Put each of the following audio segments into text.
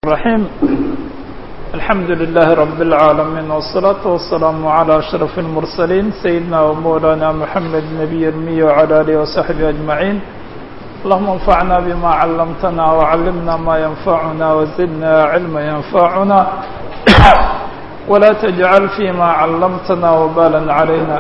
الرحيم الحمد لله رب العالمين والصلاة والسلام على أشرف المرسلين سيدنا ومولانا محمد نبي المي وعلى آله وصحبه أجمعين اللهم انفعنا بما علمتنا وعلمنا ما ينفعنا وزدنا علما ينفعنا ولا تجعل فيما علمتنا وبالا علينا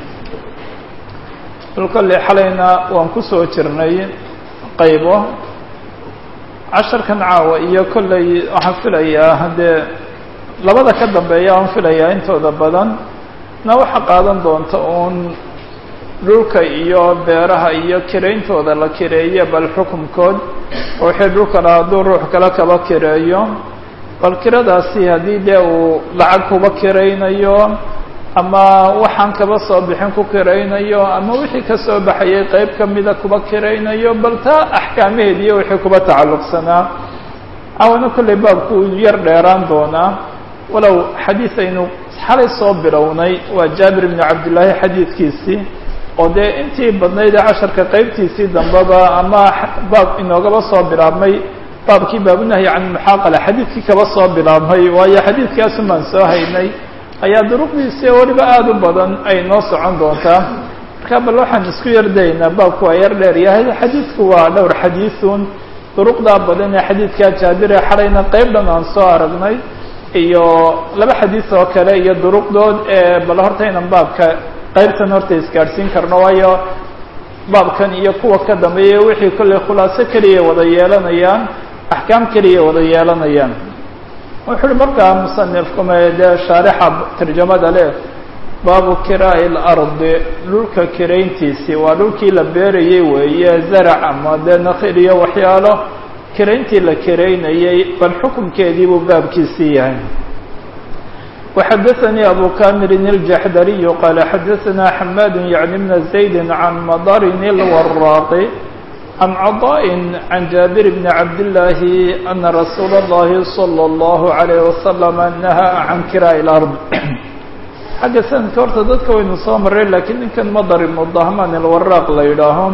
kolkale xalayna waan ku soo jirnay qaybo casharkan caawa iyo kolley waxaan filayaa haddee labada ka dambeeya aan filayaa intooda badan na waxa qaadan doonta uun dhulka iyo beeraha iyo kirayntooda la kireeye bal xukunkood oo wixii dhulkana hadduu ruux kale kaba kireeyo bal kiradaasi haddii dee uu lacag kuba kiraynayo ama waxaan kaba soo bixin ku kiraynayo ama wixii ka soo baxayay qeyb kamida kuba kiraynayo bal taa axkaamaheed iyo wixii kuba tacalluqsanaa awana kolley baabku yar dheeraan doonaa walow xadiid aynu xalay soo bilownay waa jaabir ibnu cabdillaahi xadiidkiisii oo dee intii badnayd ee casharka qeybtiisii dambeba ama baab inoogaba soo bilaabmay baabkii baabunahyi can muxaaqala xadiidkii kaba soo bilaabmay waayo xadiidkaasun baan soo haynay ayaa duruqdiisi weliba aada u badan ay noo socon doontaa marka bal waxaan isku yardaynaa baabku waa yar dheer yahay xadiidku waa dhowr xadiisun duruqdaa badan ee xadiidkaa jaabire xalayna qeyb dhan aan soo aragnay iyo laba xadiis oo kale iyo duruqdood ee bal horta inan baabka qeybtan horta isgaadhsiin karno waayo baabkan iyo kuwa ka dambeeya wixii kolley khulaaso keliya wada yeelanayaan axkaam keliya wada yeelanayaan wuxu uhi markaa musanifkuma dee shaarixa tarjamada leh baabu kiraa'i lardi dhulka kirayntiisii waa dhulkii la beerayey weeye zarac ama dee nakil iyo waxyaalo kirayntii la kiraynayey bal xukunkeedii buu baabkiisii yahay وxadaثnي abu kamirin الjaxdariyu qaala xadaثna xamaad yعni bna زaydi can madarin اlwaraaqi عن cضاء عن جابر بن عبد الله أن رsuuل اللhi صلى الله عليه وسلم نهى عن kirاء الأرض xagga sanadka horta dadka waynu soo maray lakiin ninkan madar ibnu dahman alwaraaq la yidhaaho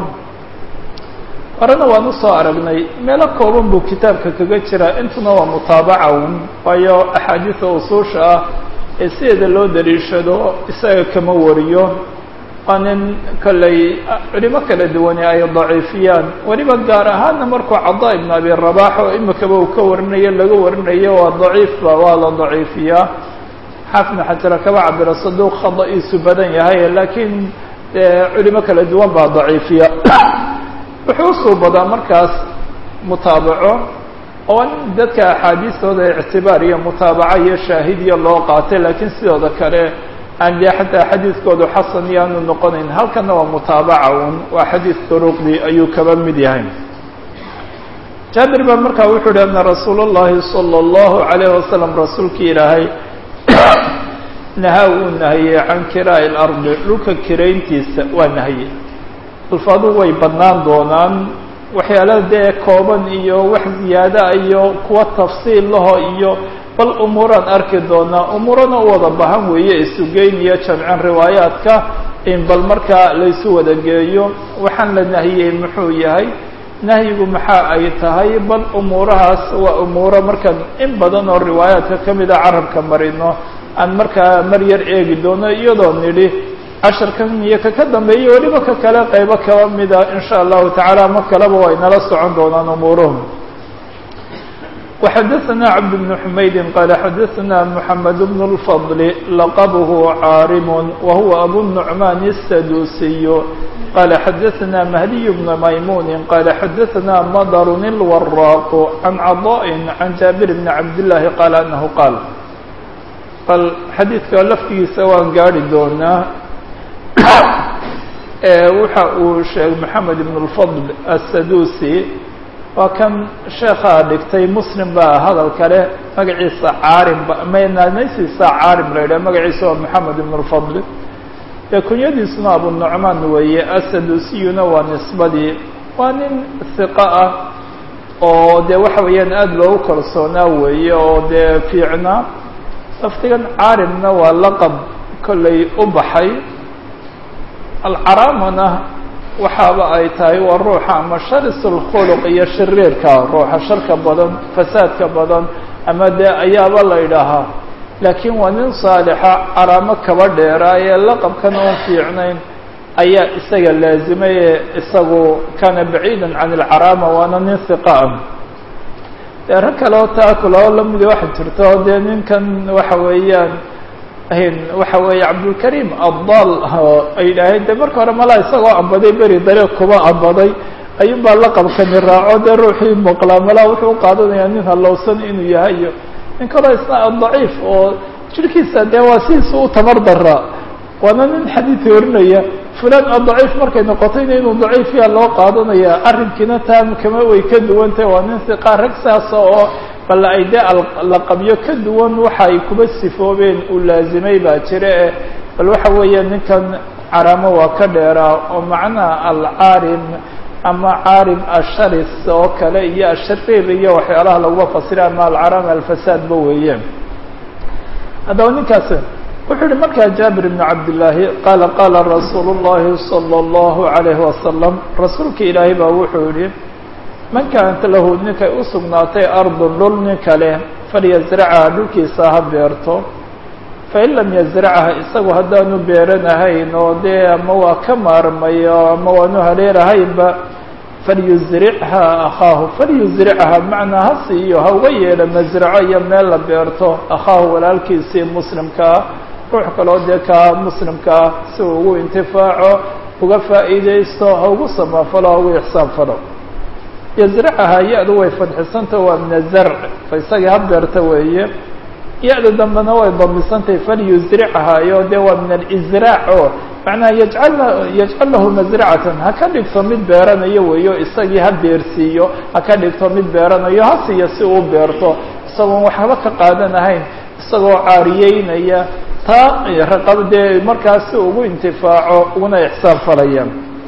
horena waan usoo aragnay meelo kooban buu kitaabka kaga jiraa intuna waa mutaabaca un waayo axaadiisa usuusha ah ee sideeda loo daliishado isaga kama wariyo waa nin kolley culimo kala duwane ay daciifiyaan weliba gaar ahaana markuu cadaa ibn abi rabax oo imikaba uu ka warinayo laga warinayo waa daciifba waa la daciifiyaa xaafidna xajara kaba cabira saduuq khada-iisu badan yahay laakiin culimo kala duwan baa daciifiya wuxuu usuu badaa markaas mutaabaco oo dadka axaadiistooda ictibaar iyo mutaabaco iyo shaahidiya loo qaatay laakiin sidooda kale aan dee xataa xadiidkoodu xasan iyo aanu noqonayn halkana waa mutaabaca un waa xadiid duruqdii ayuu kaba mid yahay jaabir baa markaa wuxuu uhi ana rasuul اllahi salى اllahu عalayh wasalam rasuulkii ilaahay nahaa uu nahiyey can kiraa'i اlardi dhulka kirayntiisa waa nahye alfaadu way badnaan doonaan waxyaala dee kooban iyo wax ziyaada iyo kuwa tafsiil laho iyo bal umuuraan arki doonaa umuurana u wada bahan weeye isugeyn iyo jamcin riwaayaadka in bal markaa laysu wada geeyo waxaan la nahiyey muxuu yahay nahyigu maxaa ay tahay bal umuurahaas waa umuuro markaan in badan oo riwaayaadka ka mida carabka marino aan markaa mar yar eegi doono iyadoo nidhi casharkan iyo ka ka dambeeya weliba ka kale qaybo kaba mida in sha allahu tacaala ma kaleba way nala socon doonaan umuuruhu وxdثna cبد بن حmayd qال xdثna محمد بن الفضل لqبه cاarم وهuو أbو النعمان السدوسي qال xdثna مهدي بن مyمون qال xdثna مdر الوراق عن cضاء عن جابر بن عبد اللhi qال أنه qاaل bal xadiidka laftigiisa waan gaari doonaa waxa uu sheegay محamed بن الفضل السدوسي waa kan sheekaa dhigtay muslim baa hadalka leh magaciisa caarim mnaysiisa caarim la yidhah magaciisa waa moxamed ibn lfadl dee kunyadiisuna abu nucmaan weeye asadusiyuna waa nisbadii waa nin hiqa ah oo dee waxa weeyaan aada loogu kalsoonaa weeye oo dee fiicnaa laftigan caarimna waa laqab kollay u baxay alcaraamana waxaaba ay tahay waa ruuxa ama sharis اlkhuluq iyo shariirka ruuxa sharka badan fasaadka badan ama dee ayaaba la idhaahaa laakiin waa nin saalixa calaamo kaba dheeraa ee laqabkan oon fiicnayn ayaa isaga laazimay ee isagu kana baciidan can ilcaraama waana nin hiqa ah dee rag kaleo taa kulao lamidi waxa jirto dee ninkan waxa weeyaan waxa weeye cabdulkariim abdal ay yidhaaheen de marka hore malaa isagoo ambaday beri dariiq kuba ambaday ayuun baa laqabkani raaco dee ruuxii maqlaa malaa wuxuu uqaadanayaa nin hallowsan inuu yahay iyo nin kaloo isna daciif oo jirkiisa dee waa sidiisa u tamar daraa waana nin xadiid warinaya fulan adaciif markay noqotayna inuu daciif yaa loo qaadanaya arrinkiina taa kama way ka duwantah waa nin siqaa rag saasa oo bal ay dee laqabyo ka duwan waxa ay kuba sifoobeen uu laazimay baa jira eh bal waxa weeye ninkan caraamo waa ka dheeraa oo macnaha alcaarim ama caarim asharis oo kale iyo ashariir iyo waxyaalaha laguma fasira ama alcaraam alfasaadba weeyeen haddaba ninkaas wuxuu yihi markaa jaabir ibn cabdillaahi qaala qaala rasuulu llahi salى اllahu alayhi wasalam rasuulka ilaahay baa wuxuu yihi man kaanat lahu ninkay u sugnaatay ardun dhul nin kale falyasracha dhulkiisa ha beerto fain lam yasracha isagu haddaanu beeranahayn oo dee ama waa ka maarmayo ama waanu haleerahaynba falyusrichaa akhaahu falyusrichaa macnaa ha siiyo ha uga yeedha masraco iyo meel la beerto akhaahu walaalkiisii muslimkaa ruux kaloo dee kaa muslimkaa si uu ugu intifaaco uga faa'iidaysto ha ugu samaafalo ha ugu ixsaan falo yasracahaa ya-du way fadxisanta waa min azarc fa isagii ha beerta weeye ya-da dambena way damisantahay falyusrichahaa iyo dee waa min alisraac oo macnaha yajcal yajcal lahu masracatan ha ka dhigto mid beeranayo weeyo isagii ha beersiiyo ha ka dhigto mid beeranayo ha siiyo si uu beerto isagoon waxba ka qaadanahayn isagoo caariyeynaya taa raqab dee markaas si ugu intifaaco uguna ixsaan falaya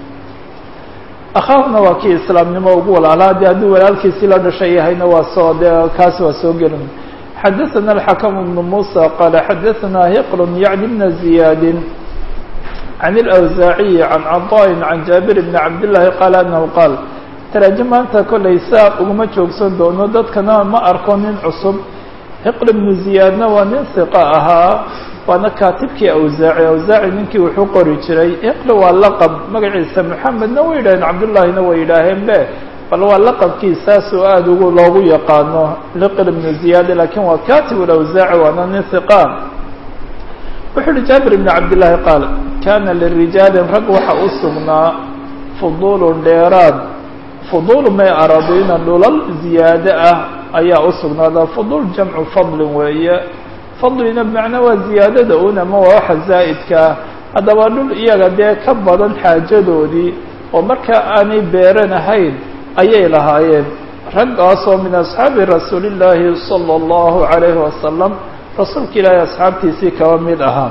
akhaahuna waa kii islaamnimo ugu walaalaa de hadduu walaalkiisii la dhashay yahayna waa soo de kaasi waa soo gelin xadaثna الxakم بن muسى qala xadaثna hiql yعni بna زiyaadi عن الأwزaaعiي عan caطاء عan jaaبir بn cabd للahi qaal anahu qaal taraajim maanta kollay saa uguma joogsan doono dadkana ma arko nin cusub hiql بnu ziyaadna waa nin hiqa ahaa waana kaatibkii awsaaci awsaaci ninkii wuxuu qori jiray hiql waa laqab magaciisa moxamedna way yidhaheen cabdullahina way yidhaaheen be bal waa laqabkiisaasoo aada ugu loogu yaqaano liql ibnu ziyaada lakin waa katib lawsaaci waana nin hiqa wuxuu uhi jaabir ibn cabdillaahi qaal kana lirijaalin rag waxa u sugnaa fudulun dheeraad fudul may aradiina dhulal ziyaade ah ayaa u sugnaada fudul jamcu fadlin weeye fadlina bimacnaa waa ziyaadada un ama waa waxa zaa'idkaa haddaba dhul iyaga dee ka badan xaajadoodii oo markaa aanay beeranahayn ayay lahaayeen raggaasoo min asxaabi rasuuli illaahi sala allahu calayhi wasalam rasuulka ilaahay asxaabtiisii kaba mid ahaa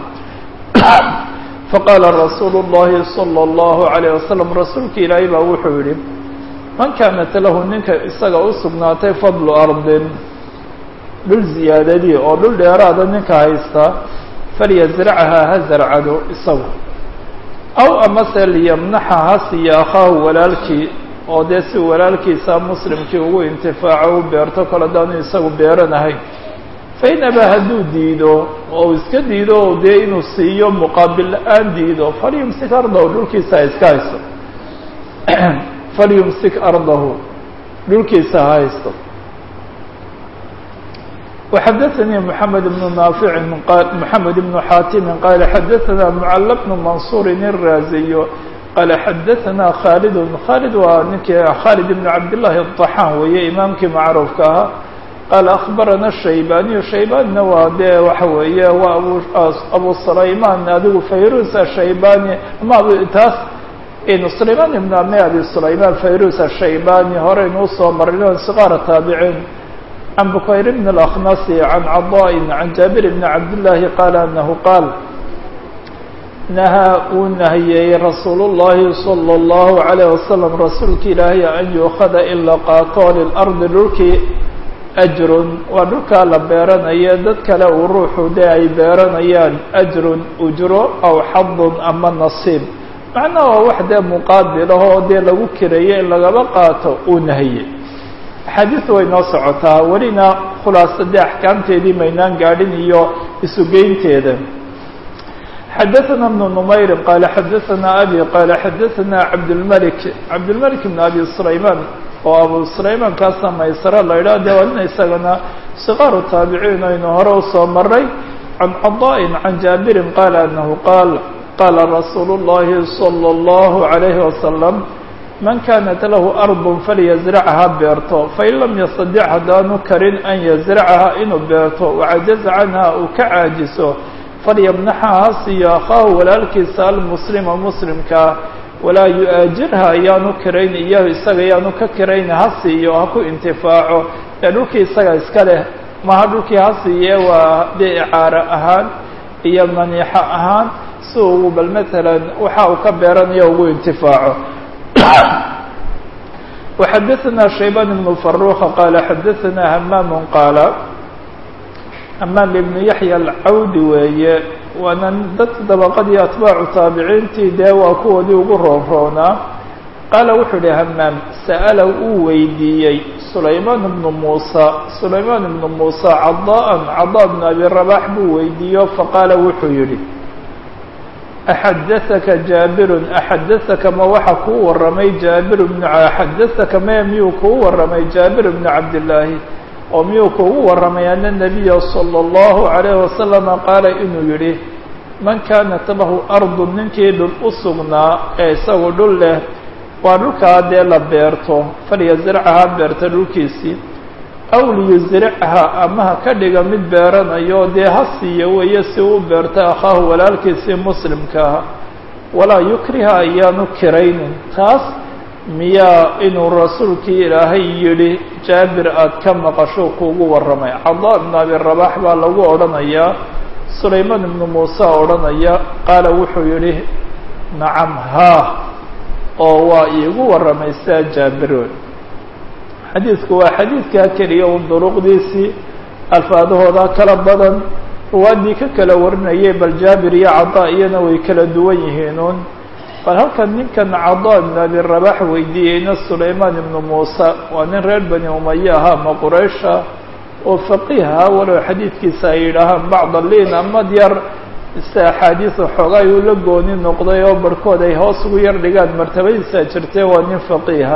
faqaala rasuulu llahi sala allahu calayh wasalam rasuulka ilaahay baa wuxuu yidhi man kaanat lahu ninka isaga u sugnaatay fadlu ardin dhul ziyaadadii oo dhul dheeraada ninka haysta falyasrachahaa ha zarcado isagu aw amase liyamnaxa ha siiya akhaahu walaalkii oo dee si walaalkiisa muslimkii ugu intifaaco u beerto kale daanu isagu beeranahayn fain abaa hadduu diido oo uu iska diido o dee inuu siiyo muqaabil la-aan diido falyumsik ardahu dhulkiisa ha iska haysto falyumsik ardahu dhulkiisa ha haysto وxdثnي محمد بن نافع محمد بن xاtم qال xdثna معل بن منصور الرازي qال xdثna khالد khالد waa ninkii khالد بن عبد اللahi الطحاn weeye imaamkii macروفka ahaa qال أخبرna الشhaybاني شhaybاnina waa dee waxa weeye waa أبو سlayman adigu fayrus الشhaybاني ama taas سlayman بن أmi abi سlayman fayrus الشhaybاني horeynu usoo marin صغاar taaبعين عن بكير بن الأخنص عن عضاء عن جابر بن عبد الله قال أنه قال نهى uu نahiyey رasuuل اللhi صلى الله عليه وسلم rasuulka ilaahay an يuخada in la qaato للأرضi dhulkii أجr waa dhulkaa la beeranayo dad kale uu ruuxu de ay beeranayaan أجr أجro أو xaض ama نصيب macnaha waa wax dee muqaabilah oo dee lagu kirayo in lagaba qaato uu nahiyey axaadiisu way noo socotaa welina khulaasa dee axkaamteedii maynaan gaadhin iyo isugeynteeda xadaثna بن نmayri qala xadaثna abi qala xadaثna cabdالmلك cabdالmلك بn abi سlayman oo abu سlayman kaasa maysare la idhah de waa nin isagana صqaaru taabiciin aynu hore usoo maray can caضاء can jaabirin qala anahu qaal qala rasuul الlahi slى الlahu عalayه wasalam man kanat lahu arض falyazrcha beerto fain lam yastadic haddaanu karin an yazracaha inuu beerto wacajaza canha uu ka caajiso falyamnaxa ha siiyo akhaahu walaalkiisa almuslima muslimkaa walaa yu-aajirha ayaanu kirayn iyo isaga ayaanu ka kirayn ha siiyo ha ku intifaaco ee dhulkii isaga iska leh maha dhulkii ha siiye waa dee icaaro ahaan iyo maniixo ahaan si uu bal matalan waxa uu ka beeranayo ugu intifaaco وxadaثna shaybaan بن فaruqa qala xadaثna hamaam qaala hamaam ibn yaحya alcawdi weeye waana dadka dabaqadii atbaacu taabiciintii dee waa kuwoodii ugu roonroonaa qaala wuxuu ihi hamaam sa'ala uu weydiiyey sulaymaan bnu muusa sulaymaan ibnu muusa cadaa cadaa bn abi rabax buu weydiiyo faqaala wuxuu yihi axadaثaka jaabirun axadaثaka ma waxa kuu waramay jaabir bnu axadaثaka me miyuu kuu waramay jaabir bnu cabdillaahi oo miyuu kuugu waramay ana nabiya salى اllahu عalayh wasalama qaala inuu yihi man kaanat lahu ardu ninkii dhul u sugnaa ee isagu dhul leh waa dhulkaa dee la beerto falyazrcha beerta dhulkiisii aw liyusrcha ama ha ka dhiga mid beeranayo dee ha siiya weeye si uu beerto akhaahu walaalkiisii muslimkaa walaa yukriha ayaanu kiraynin taas miyaa inuu rasuulkii ilaahay yidhi jaabir aada ka maqasho kuugu warramay cadaa ibnu abi rabax baa lagu odhanayaa sulaymaan ibnu muuse odhanaya qaala wuxuu yidhi nacam haa oo waa iigu warramaysaa jaabiroon xadiidku waa xadiidkaa keliya un duruqdiisii alfaadahooda kala badan ruwaaddii ka kala warinayay bal jaabir iyo cadaa iyana way kala duwan yihiinuun bal halkan ninkan cadaa ibnu abi rabax weydiiyeyna sulaymaan ibnu muuse waa nin reer bani umaye ahaa ma quraysha oo faqiiha walow xadiidkiisa ay yidhaahaan bacda liin ama yar se axaadiisa xoogaa uu la gooni noqday oo barhkood ay hoos ugu yar dhigaan martabadiisa jirtee waa nin faqiiha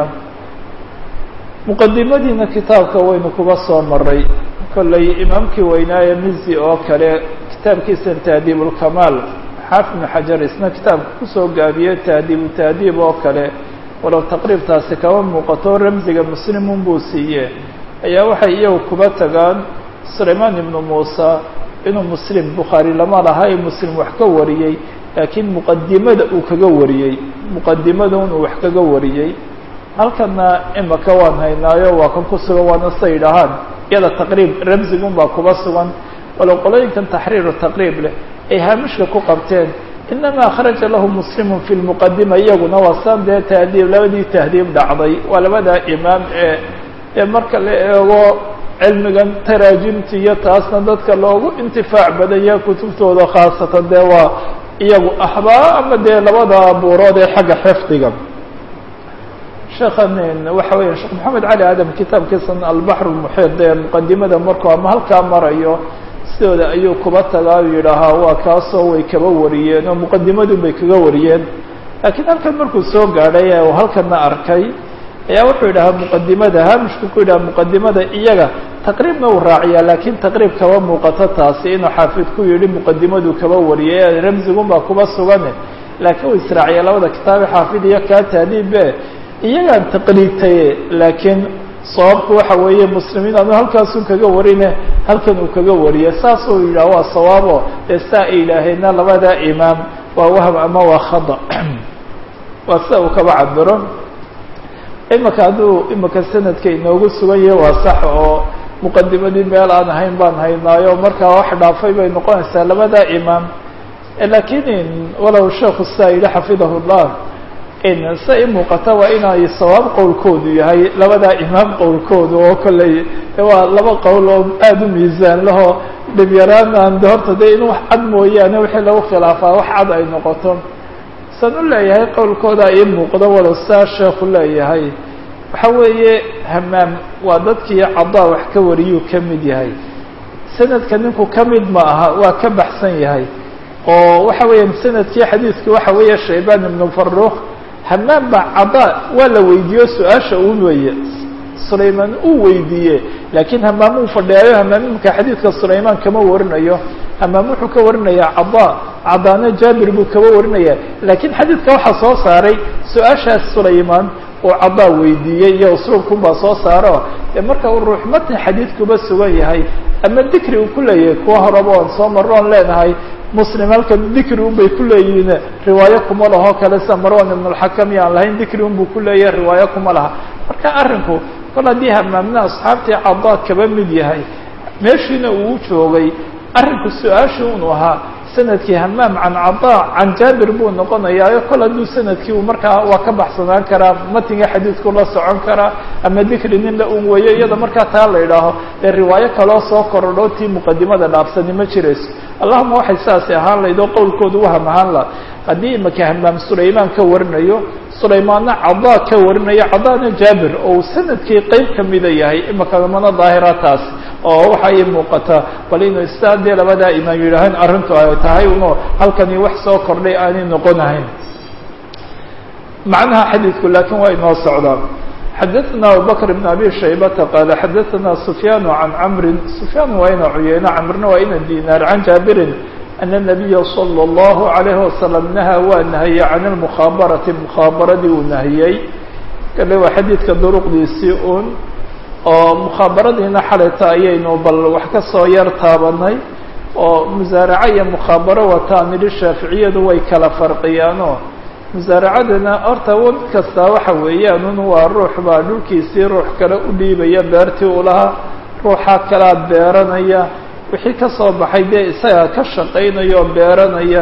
muqadimadiina kitaabka waynu kuga soo maray kollay imaamkii weynaaye mizi oo kale kitaabkiisan tahdiib ulkamaal xaafid ibnu xajar isna kitaabka kusoo gaabiyey tahdiibu tahdiib oo kale walow taqriibtaasi kama muuqato ramsiga muslimun buu siiye ayaa waxay iyagu kuba tagaan sulaymaan ibnu muusa inuu muslim bukhaari lama laha ee muslim wax ka wariyey laakiin muqadimada uu kaga wariyey muqadimada inuu wax kaga wariyey halkana imaka waan haynaayo waa kan ku sugan waana sa yidhaahaan iyada taqriib ramsigun baa kuba sugan walow qolooyinkan taxriiru taqriib leh ay haamishka ku qabteen inamaa kharaja lahu muslimun fi lmuqadima iyaguna waa saan dee tahdiib labadii tahdiib dhacday waa labadaa imaam ee ee marka la eego cilmigan taraajimta iyo taasna dadka loogu intifaac badanya kutubtooda khaasatan dee waa iyagu ahbaa ama dee labada buurood ee xagga xifdiga sheekhan waxa weya sheekh maxamed cali aadam kitaabkiisan albaxr lmuxiid ee muqadimada markuu ama halkaa marayo sidooda ayuu kuba tagaa u yidhaahaa waa kaasoo way kaba wariyeen oo muqadimadun bay kaga wariyeen laakiin halkan markuu soo gaadhay ee uu halkana arkay ayaa wuxuu yidhahaa muqadimada haamishku ku yidhaha muqadimada iyaga taqriibna uu raaciyaa laakiin taqriib kaba muuqato taasi inuu xaafid ku yidhi muqadimadu kaba wariyay ramsigun baa kuba sugane laakiin uu israaciya labada kitaabe xaafid iyo kaa taadiibe iyagaan taqliidtaye laakiin sababku waxa weeye muslimiin anu halkaasun kaga warine halkan uu kaga wariye saasuu yidhaha waa sawaabo dee saa ay yidhaaheenna labada imaam waa wahm ama waa khada waa sida uu kaba cabiro imaka hadduu imaka sanadka inoogu sugan yahay waa sax oo muqadimadii meel aan ahayn baan haynaayo markaa wax dhaafay bay noqonaysaa labada imaam lakiin walow sheekhu saa yidhi xafidahu llah se i muuqata waa inay sawaab qowlkoodu yahay labadaa imaam qowlkoodu oo kolley waa laba qowl oo aada u miisaan laho dhibyaraan de horta de in wax cad mooyaane wixii lagu khilaafaa wax cad ay noqoto san u leeyahay qowlkooda ii muuqdo walow saa sheekhu leeyahay waxa weeye hamaam waa dadkii cadaa wax ka wariyuu ka mid yahay sanadka ninku ka mid ma aha waa ka baxsan yahay oo waxa weeya sanadkii xadiidkii waxa weeye shaybaan ibnu farukh hamaam baa cadaa waa la weydiiyo su-aasha uu weeye sulaymaan uu weydiiye laakiin hamaam uu fadhiyaayo hamaam imika xadiidka sulaymaan kama warinayo hamaam wuxuu ka warinayaa cadaa cadaana jaabir buu kaba warinaya laakiin xadiidka waxaa soo saaray su-aashaas sulaymaan uu cadaa weydiiyey iyo usluubkun baa soo saaro dee marka uu ruux matn xadiidkuba sugan yahay ama dikri uu ku leeyahay kuwa horeba oon soo marro oon leenahay muslim halkan dikri un bay ku leeyihiin riwaayo kuma laho kale sida marwan ibn اlxakam iyo aan lahayn dikri un buu ku leeyahay riwaayo kuma laha marka arrinku kol haddii hamaamna asxaabtii cadaa kaba mid yahay meeshiina uu joogay arrinku su-aasha unu ahaa sanadkii hamaam can cadaa can jaabir buu noqonayaayo kol hadduu sanadkii uu markaa waa ka baxsanaan karaa matinga xadiidku la socon karaa ama dikri nin la un weeyo iyada markaa taa la idhaaho dee riwaayo kaloo soo korodho tii muqadimada dhaafsani ma jirayso allahuma waxay saasi ahaan lahayd oo qowlkoodu waham ahaan laha haddii imaka hamaam sulaymaan ka warinayo sulaymaanna cadaa ka warinayo cadaana jaabir oo uu sanadkii qeyb kamida yahay imaka mana daahira taas oo waxa ii muuqataa bal inuu istaa dee labadaa imaam yidhaahaan arrintu ay tahay uno halkani wax soo kordhay aanay noqonahayn macnaha xadiidku laakiin waa inoo socdaa xadaثna abubakr بn abi shaybata qaala xadaثna sufyaan can camri sufyaan waa ina cuyeyno camrna waa ina dinaar can jaabirin ana الnabiya salى الlahu عalayhi wasalam nahaa waa nahiyey can اlmukhabarati mukhaabaradii uu nahiyey kale waa xadiidka duruqdiisii un oo mukhabaradiina xalayta ayaynu bal wax ka soo yar taabanay oo musaaraco iyo mukhaabaro wataan nidhi shaaficiyadu way kala farqiyaanoo musaaracadana horta wad kastaa waxa weeyaan un waa ruux baa dhulkiisii ruux kale u dhiibaya beertii u lahaa ruuxaa kalaa beeranaya wixii ka soo baxay dee isagaa ka shaqaynaya oo beeranaya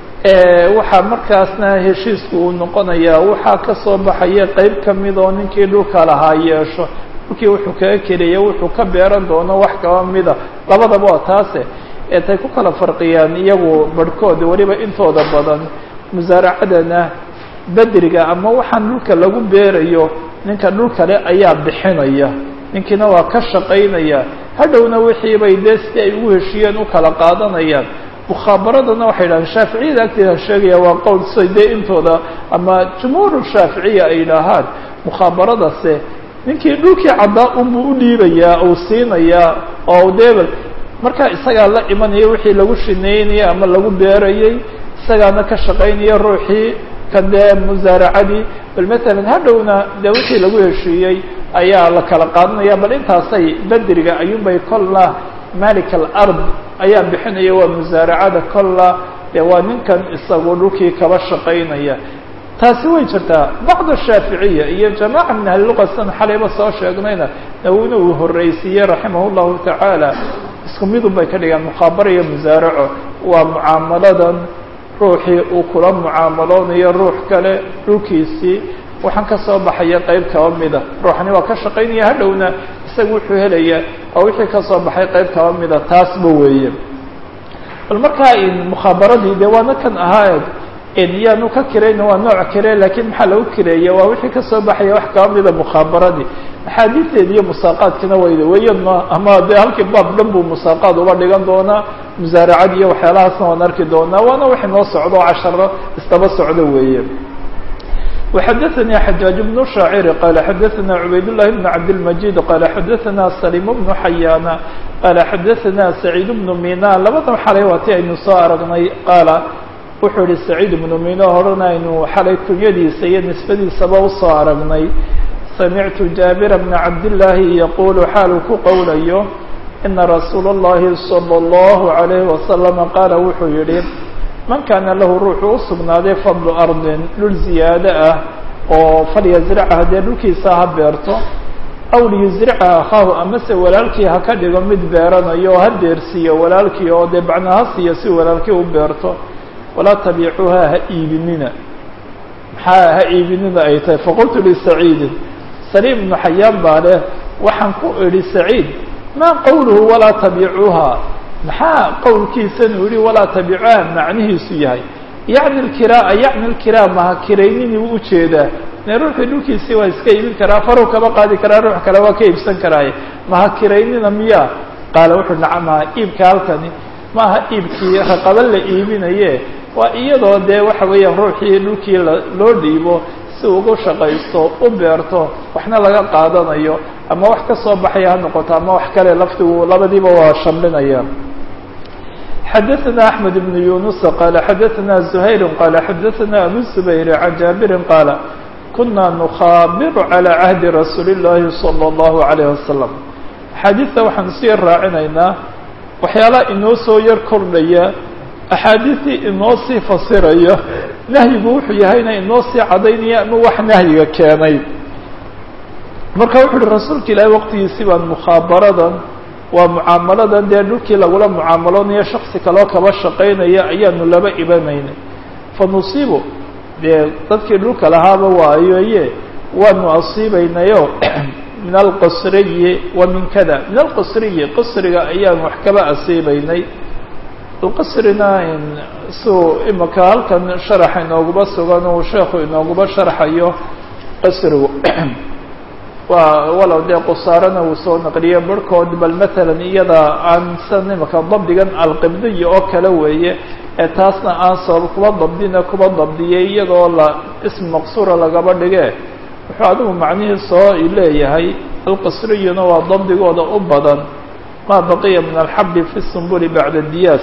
waxaa markaasna heshiisku uu noqonayaa waxaa ka soo baxaya qeyb kamid oo ninkii dhulka lahaa yeesho dhulkii wuxuu kaga keliya wuxuu ka beeran doono wax kaba mida labadaba waa taase ee tay ku kala farqiyaan iyagu barhkooda weliba intooda badan musaaracadana bedriga ama waxaan dhulka lagu beerayo ninka dhul kale ayaa bixinaya ninkiina waa ka shaqaynaya hadhowna wixii bay dee si ay ugu heshiiyeen u kala qaadanayaan mukhaabaradana waxay yidhahaan shaaficiyada agteeda sheegaya waa qowl say dee intooda ama jumhuuru shaaficiya ay yidhaahaan mukhaabaradase ninkii dhulkii caddaa unbuu u dhiibayaa uu siinayaa oo debel markaa isagaa la imanaya wixii lagu shineynaya ama lagu beerayay isagaana ka shaqaynaya ruuxii kan dee musaaracadii bal matalan hadhowna dee wixii lagu heshiiyey ayaa la kala qaadanaya bal intaasay bedriga ayuunbay kolla malik alard ayaa bixinaya waa musaaracada kolla dee waa ninkan isagu dhulkii kaba shaqaynaya taasi way jirtaa bacd shaaficiya iyo jamaaca min ahliluqa sidan xalayba soo sheegnayna nawina uu horreysiiyey raximah llahu tacaala isku midun bay ka dhigaan mukhaabara iyo musaaraco waa mucaamaladan ruuxii uu kula mucaamaloonayo ruux kale dhulkiisii waxaan ka soo baxaya qeyb kaba mida ruuxani waa ka shaqaynaya hadhowna isaga wuxuu helaya waa wixii ka soo baxay qeyb kaba mida taasba weeye bal markaa mukhaabaradii dee waana kan ahaa yaanu ka kirayna waa nooc kire lakiin maxaa lagu kireeya waa wixii kasoo baxaya wax kaba mida mukhaabaradii axaadiisteedi iyo musaaqaadkina wayda weyadna ama dee halkii baab dhan buu musaaqaad uba dhigan doonaa musaaracad iyo waxyaalahaasna waan arki doonaa waana wax inoo socdo casharo isdaba socdo weeye وxadثnي xجاaج بن شhاacر qال xadثna عubayd اللhi بن cabdالمجيد qال xadثna سليم بن حyاn qال xadثna سعيد بن mina labadan xalay waa ti aynu soo aragnay qaala wuxuu yihi سعيد بن mina horena aynu xalay kunyadiisa iyo nisbadiisaba usoo aragnay samictu jaaبir بن cabdاللahi yqul xaalu ku qowlayo إna رasuul الlahi صلى الlه عليه وسلم qaala wuxuu yihi man kaana lahu ruuxu u sugnaaday fadlu ardin dhul ziyaado ah oo falyazracha haddee dhulkiisa ha beerto aw liyusricha akhaahu amase walaalkii ha ka dhigo mid beeranayo oo ha deersiiyo walaalkii oo dee bacna ha siiyo si walaalkii u beerto walaa tabiicuuha ha iibinina maxaa ha iibinina ay tahay faqultu lisaciidin saliim ibnu xayaan baa leh waxaan ku idhi saciid maa qowluhu walaa tabiicuuha maxaa qowlkiisan uu yihi walaa tabicuha macnihiisu yahay yacni lkiraa yacni lkiraa maha kirayninii u ujeedaa ne ruuxii dhulkiisii waa iska iibin karaa farow kama qaadi karaa ruux kale waa ka iibsan karaaye maha kiraynina miyaa qaala wuxuu nacamaha iibka halkani maaha iibkii raqaba la iibinaye waa iyadoo dee waxa weeyaan ruuxii dhulkii loo dhiibo si ugu shaqaysto u beerto waxna laga qaadanayo ama wax ka soo baxaya ha noqoto ama wax kale laftigu labadiiba waa shamlinaya xadaثna أحmed بن yuنuس qala xadaثna زhayr qala xadaثna abu زbayr عan jaabiri qaala kuna nukhaabir عalى cahdi rasuuli الlahi slى الlahu عalيه wasalam axaadiista waxaan sii raacinaynaa waxyaalaha inoo soo yar kordhaya axaadiistii inoo sii fasiraya nahyigu wuxuu yahayna inoo sii cadaynaya ama wax nahyiga keenay marka wuxu uhi rasuulka ilaahi waqtigiisii baan mukhaabaradan waa mucaamaladan dee dhulkii lagula mucaamaloonayo shaksi kaloo kaba shaqaynaya ayaanu laba ibanaynay fa nusiibu dee dadkii dhulka lahaaba waayoye waanu asiibaynayo min alqasriyi wa min kada min alqasriyi qasriga ayaan wax kaba asiibaynay alqasrina suu imaka halkan sharaxa inooguba sugan uu sheekhu inooguba sharxayo qasrigu waa walow dee qusaarana uu soo naqliyo barhkood bal matalan iyada aan san imaka dabdigan alqibdiya oo kale weeye ee taasna aan sabab kuba dabdina kuba dabdiyay iyadoo la ism maqsuura lagaba dhige wuxuu adigu macnihii soo leeyahay alqasriyuna waa dabdigooda u badan maa baqiya min alxabi fi sumbuli bacda diyaas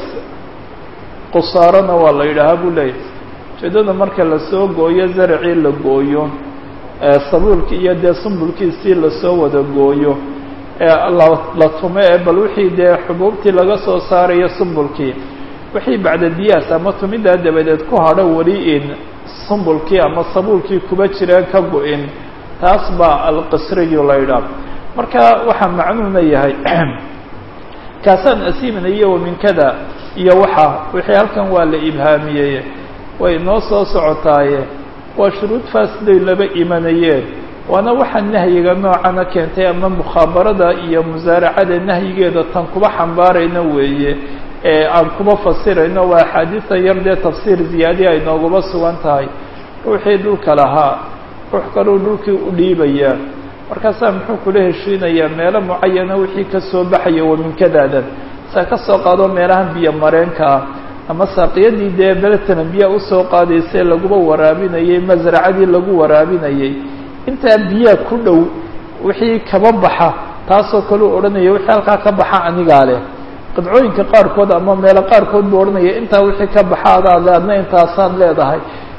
qusaarana waa la yidhaahaa buu leeyahay ujeedada marka lasoo gooyo zaracii la gooyo sabuulkii iyo dee sumbulkiisii lasoo wada gooyo ee la tumo ee bal wixii dee xubuubtii laga soo saarayo sumbulkii wixii bacda diyaas ama tumidaa dabadeed ku hadho weli in sumbulkii ama sabuulkii kuba jireen ka go-in taas baa alqasriyu la yidhaah marka waxaa macnuuna yahay kaasaan asiiminayo wa min kada iyo waxa wixii halkan waa la ibhaamiyey way noo soo socotaaye waa shuruud faasiday laba imanayeen waana waxaa nahyiga noocana keentay ama mukhabarada iyo musaaracada nahyigeeda tan kuba xambaarayna weeye ee aan kuba fasirayno waa axaadiisa yar dee tafsiir ziyaadiya ay nooguba sugan tahay ruuxii dhulka lahaa ruux kaluu dhulkii u dhiibayaa markaasaa muxuu kula heshiinayaa meelo mucayana wixii ka soo baxaya waminkadaadan saa ka soo qaado meelahan biyo mareenka ah ama saaqiyadii dee beletanan biyaa usoo qaadaysay laguba waraabinayay masracadii lagu waraabinayay intaa biyaa ku dhow wixii kaba baxa taasoo kaleu odhanaya wixii halkaa ka baxa anigaa leh qidcooyinka qaarkood ama meelo qaarkood buu odhanaya intaa wixii ka baxa adaa le adna intaasaan leedahay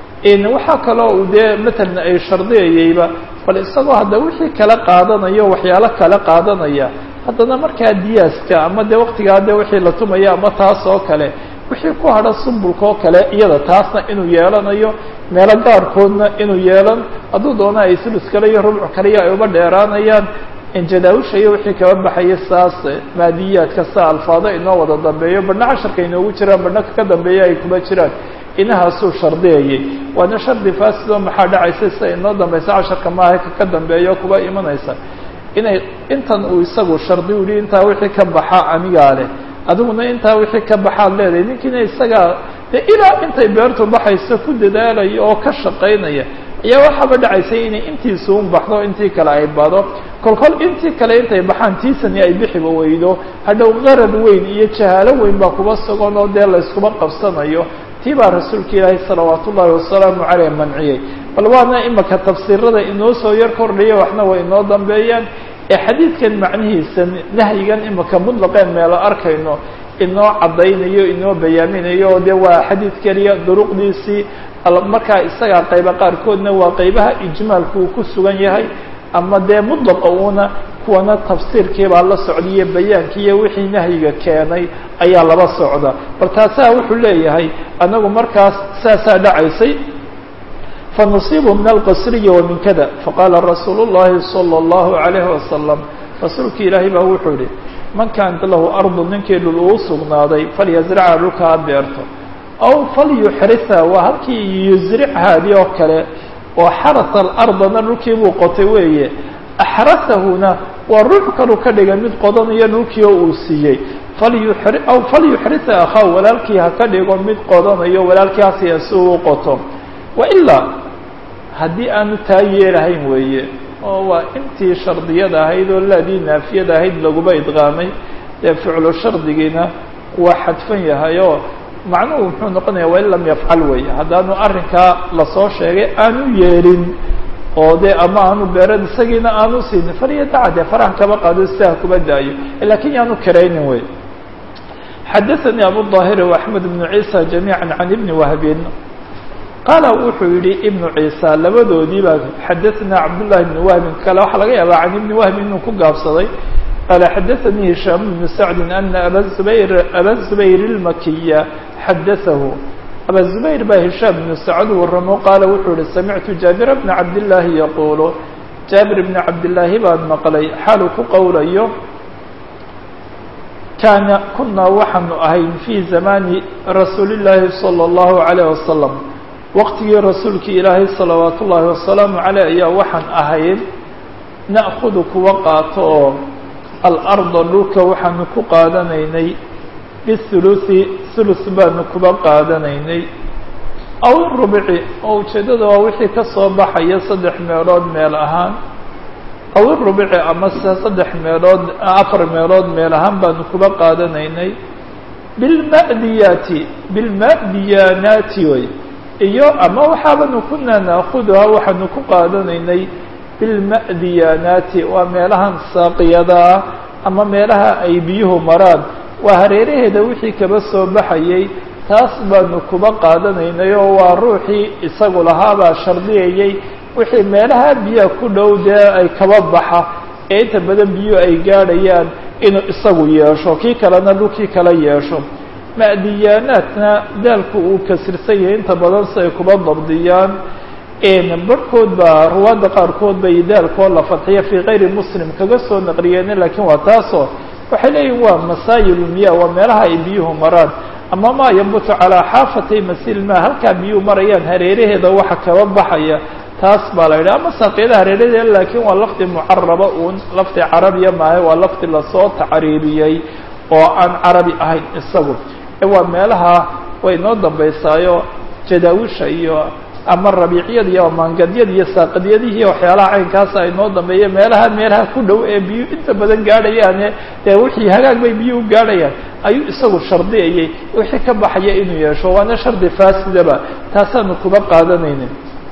waxaa kaloo uu dee matalan ay shardiyayayba bal isagoo hadda wixii kala qaadanayo waxyaalo kala qaadanaya haddana markaa diyaaska ama dee waktigaa dee wixii la tumaya ama taas oo kale wixii ku hadha sumbulka oo kale iyada taasna inuu yeelanayo meelo gaarkoodna inuu yeelan hadduu doona ay sulus kale iyo rubcu kale iyo ay uba dheeraanayaan injadaawusha iyo wixii kaba baxaya saas maadiyaadka sa alfaado inoo wada dambeeyo badhna casharka inoogu jiraan badhna ka dambeeya ay kuba jiraan inahaasuu shardiyayay waana shardi faasido maxaa dhacaysa sida inoo dambaysa casharka maaha ka dambeeyo kuba imanaysa inay intan uu isagu shardi u yihi intaa wixii ka baxa anigaa leh adiguna intaa wixii ka baxaad leedahay ninkiina isagaa dee ilaa intay beertu baxayso ku dadaalaya oo ka shaqaynaya ayaa waxaaba dhacaysay inay intiisu un baxdo intii kale ay bado kolkol intii kale intay baxaan tiisani ay bixiba weydo hadhow qarad weyn iyo jahaalo weyn baa kuba sugan oo dee layskuma qabsanayo tii baa rasuulka ilaahi salawaat ullaahi wasalaamu caleyh manciyey bal waana imaka tafsiirada inoo soo yar kordhaya waxna way inoo dambeeyaan ee xadiidkan macnihiisa nahyigan imaka mutlaqeen meelo arkayno inoo caddaynayo inoo bayaaminayo oo dee waa xadiid keliya duruqdiisii markaa isagaa qayba qaarkoodna waa qaybaha ijmaalku uu ku sugan yahay ama dee mudlaqa uuna kuwana tafsiirkii baa la socdaiyo bayaankiiyo wixii nahyiga keenay ayaa laba socda bal taasaa wuxuu leeyahay anagu markaas saasaa dhacaysay fanusiibu min alqasriyi wa min kada faqaala rasuulu llahi salى اllahu عalayhi wasalam rasuulka ilaahay baa wuxuu yihi man kaanat lahu ardu ninkii dhul uu sugnaaday falyasracha dhulka ha beerto aw falyuxritha waa halkii yusrichaadii oo kale oo xarasa alardana dhulkii buu qotay weeye axrasahuna waa ruux kalu ka dhigay mid qodanayo dhulkii oo uu siiyey falyuxri aw falyuxritha akhaa walaalkii ha ka dhigo mid qodanayo walaalkii hasiya si uu qoto wailaa haddii aanu taa yeelahayn weeye oo waa intii shardiyada ahayd oo laadii naafiyada ahayd laguba idqaamay dee ficlu shardigiina waa xadfan yahay oo macnuhu muxuu noqonaya waa in lam yafcal weeye haddaanu arrinkaa lasoo sheegay aanu yeelin oo dee ama aanu beerad isagiina aanu siinin falyadaca dee faraha kaba qaado sidaha kuba daayo lakin yaanu karaynin wey xadaثnي abu ظاhir وaحmed بن عيسى جamيعا عan iبn وهbin qaala wuxuu yihi iبn عيسى labadoodii baa xadaثna cabdاللahi بن وهbin kale waxaa laga yaabaa can iبn وهbi inuu ku gaabsaday qaala xadaثnii هisham بن سacdi أna aba زbayr aba زbayr الmakiya xadaثahu aba زbayr baa hishaam بن sacd waramo qaala wuxuu yihi samictu jaabir بna cabdالlahi yaqulu jaabir بn cabdالlaahi baan maqlay xaalu ku qowlayo kaana kunaa waxaanu ahayn fii zamaani rasuuli llaahi salى اllahu عalayه wasalam waqtigii rasuulkii ilaahay salawaat ullaahi wasalaamu caleyh ayaa waxaan ahayn na'kudu kuwa qaato oo alarda dhulka waxaanu ku qaadanaynay bihuluثi hulus baanu kuba qaadanaynay aw rubci oo ujeeddada waa wixii ka soo baxaya saddex meelood meel ahaan aw irubci amase saddex meelood afar meelood meel ahaan baanu kuba qaadanaynay bilma'diyaati bilma'diyaanaati way iyo ama waxaabanu kunaa naakuduhaa waxaanu ku qaadanaynay bilma'diyaanaati waa meelahan saaqiyada ah ama meelaha ay biyuhu maraan waa hareeraheeda wixii kaba soo baxayay taas baanu kuba qaadanaynay oo waa ruuxii isagu lahaabaa shardiyayay wixii meelaha biyaha ku dhow dee ay kaba baxa ee inta badan biyuhu ay gaadhayaan inuu isagu yeesho kii kalena dhulkii kala yeesho ma'diyaanaadna daalku uu kasirsan yahay inta badan si ay kuba dabdiyaan barhkood baa ruwaadda qaarkood bay daalkoo la fadxiya fii kayri muslim kaga soo naqliyeen laakiin waa taasoo waxay leeyihin waa masaayilulmiya waa meelaha ay biyuhu maraan ama maa yambutu calaa xaafatay masiilmaa halkaa biyuhu marayaan hareeraheeda waxa kaba baxaya taas baa la yidhaha ama saaqiyada hareeradeeda laakiin waa lafdi mucaraba uun lafdi carabiya maahe waa lafdi lasoo tacriiriyey oo aan carabi ahayn isagu waa meelaha way noo dambaysaayo jadaawisha iyo ama rabiicyada iyo maangadyada iyo saaqadyadihii waxyaalaha caynkaasa ay noo dambeeya meelaha meelaha ku dhow ee biyu inta badan gaadhayaane dee wixii hagaag bay biyuhu gaadhayaan ayuu isagu shardiyayay wixii ka baxaya inuu yeesho waana shardi faasidaba taasaanu kuba qaadanaynin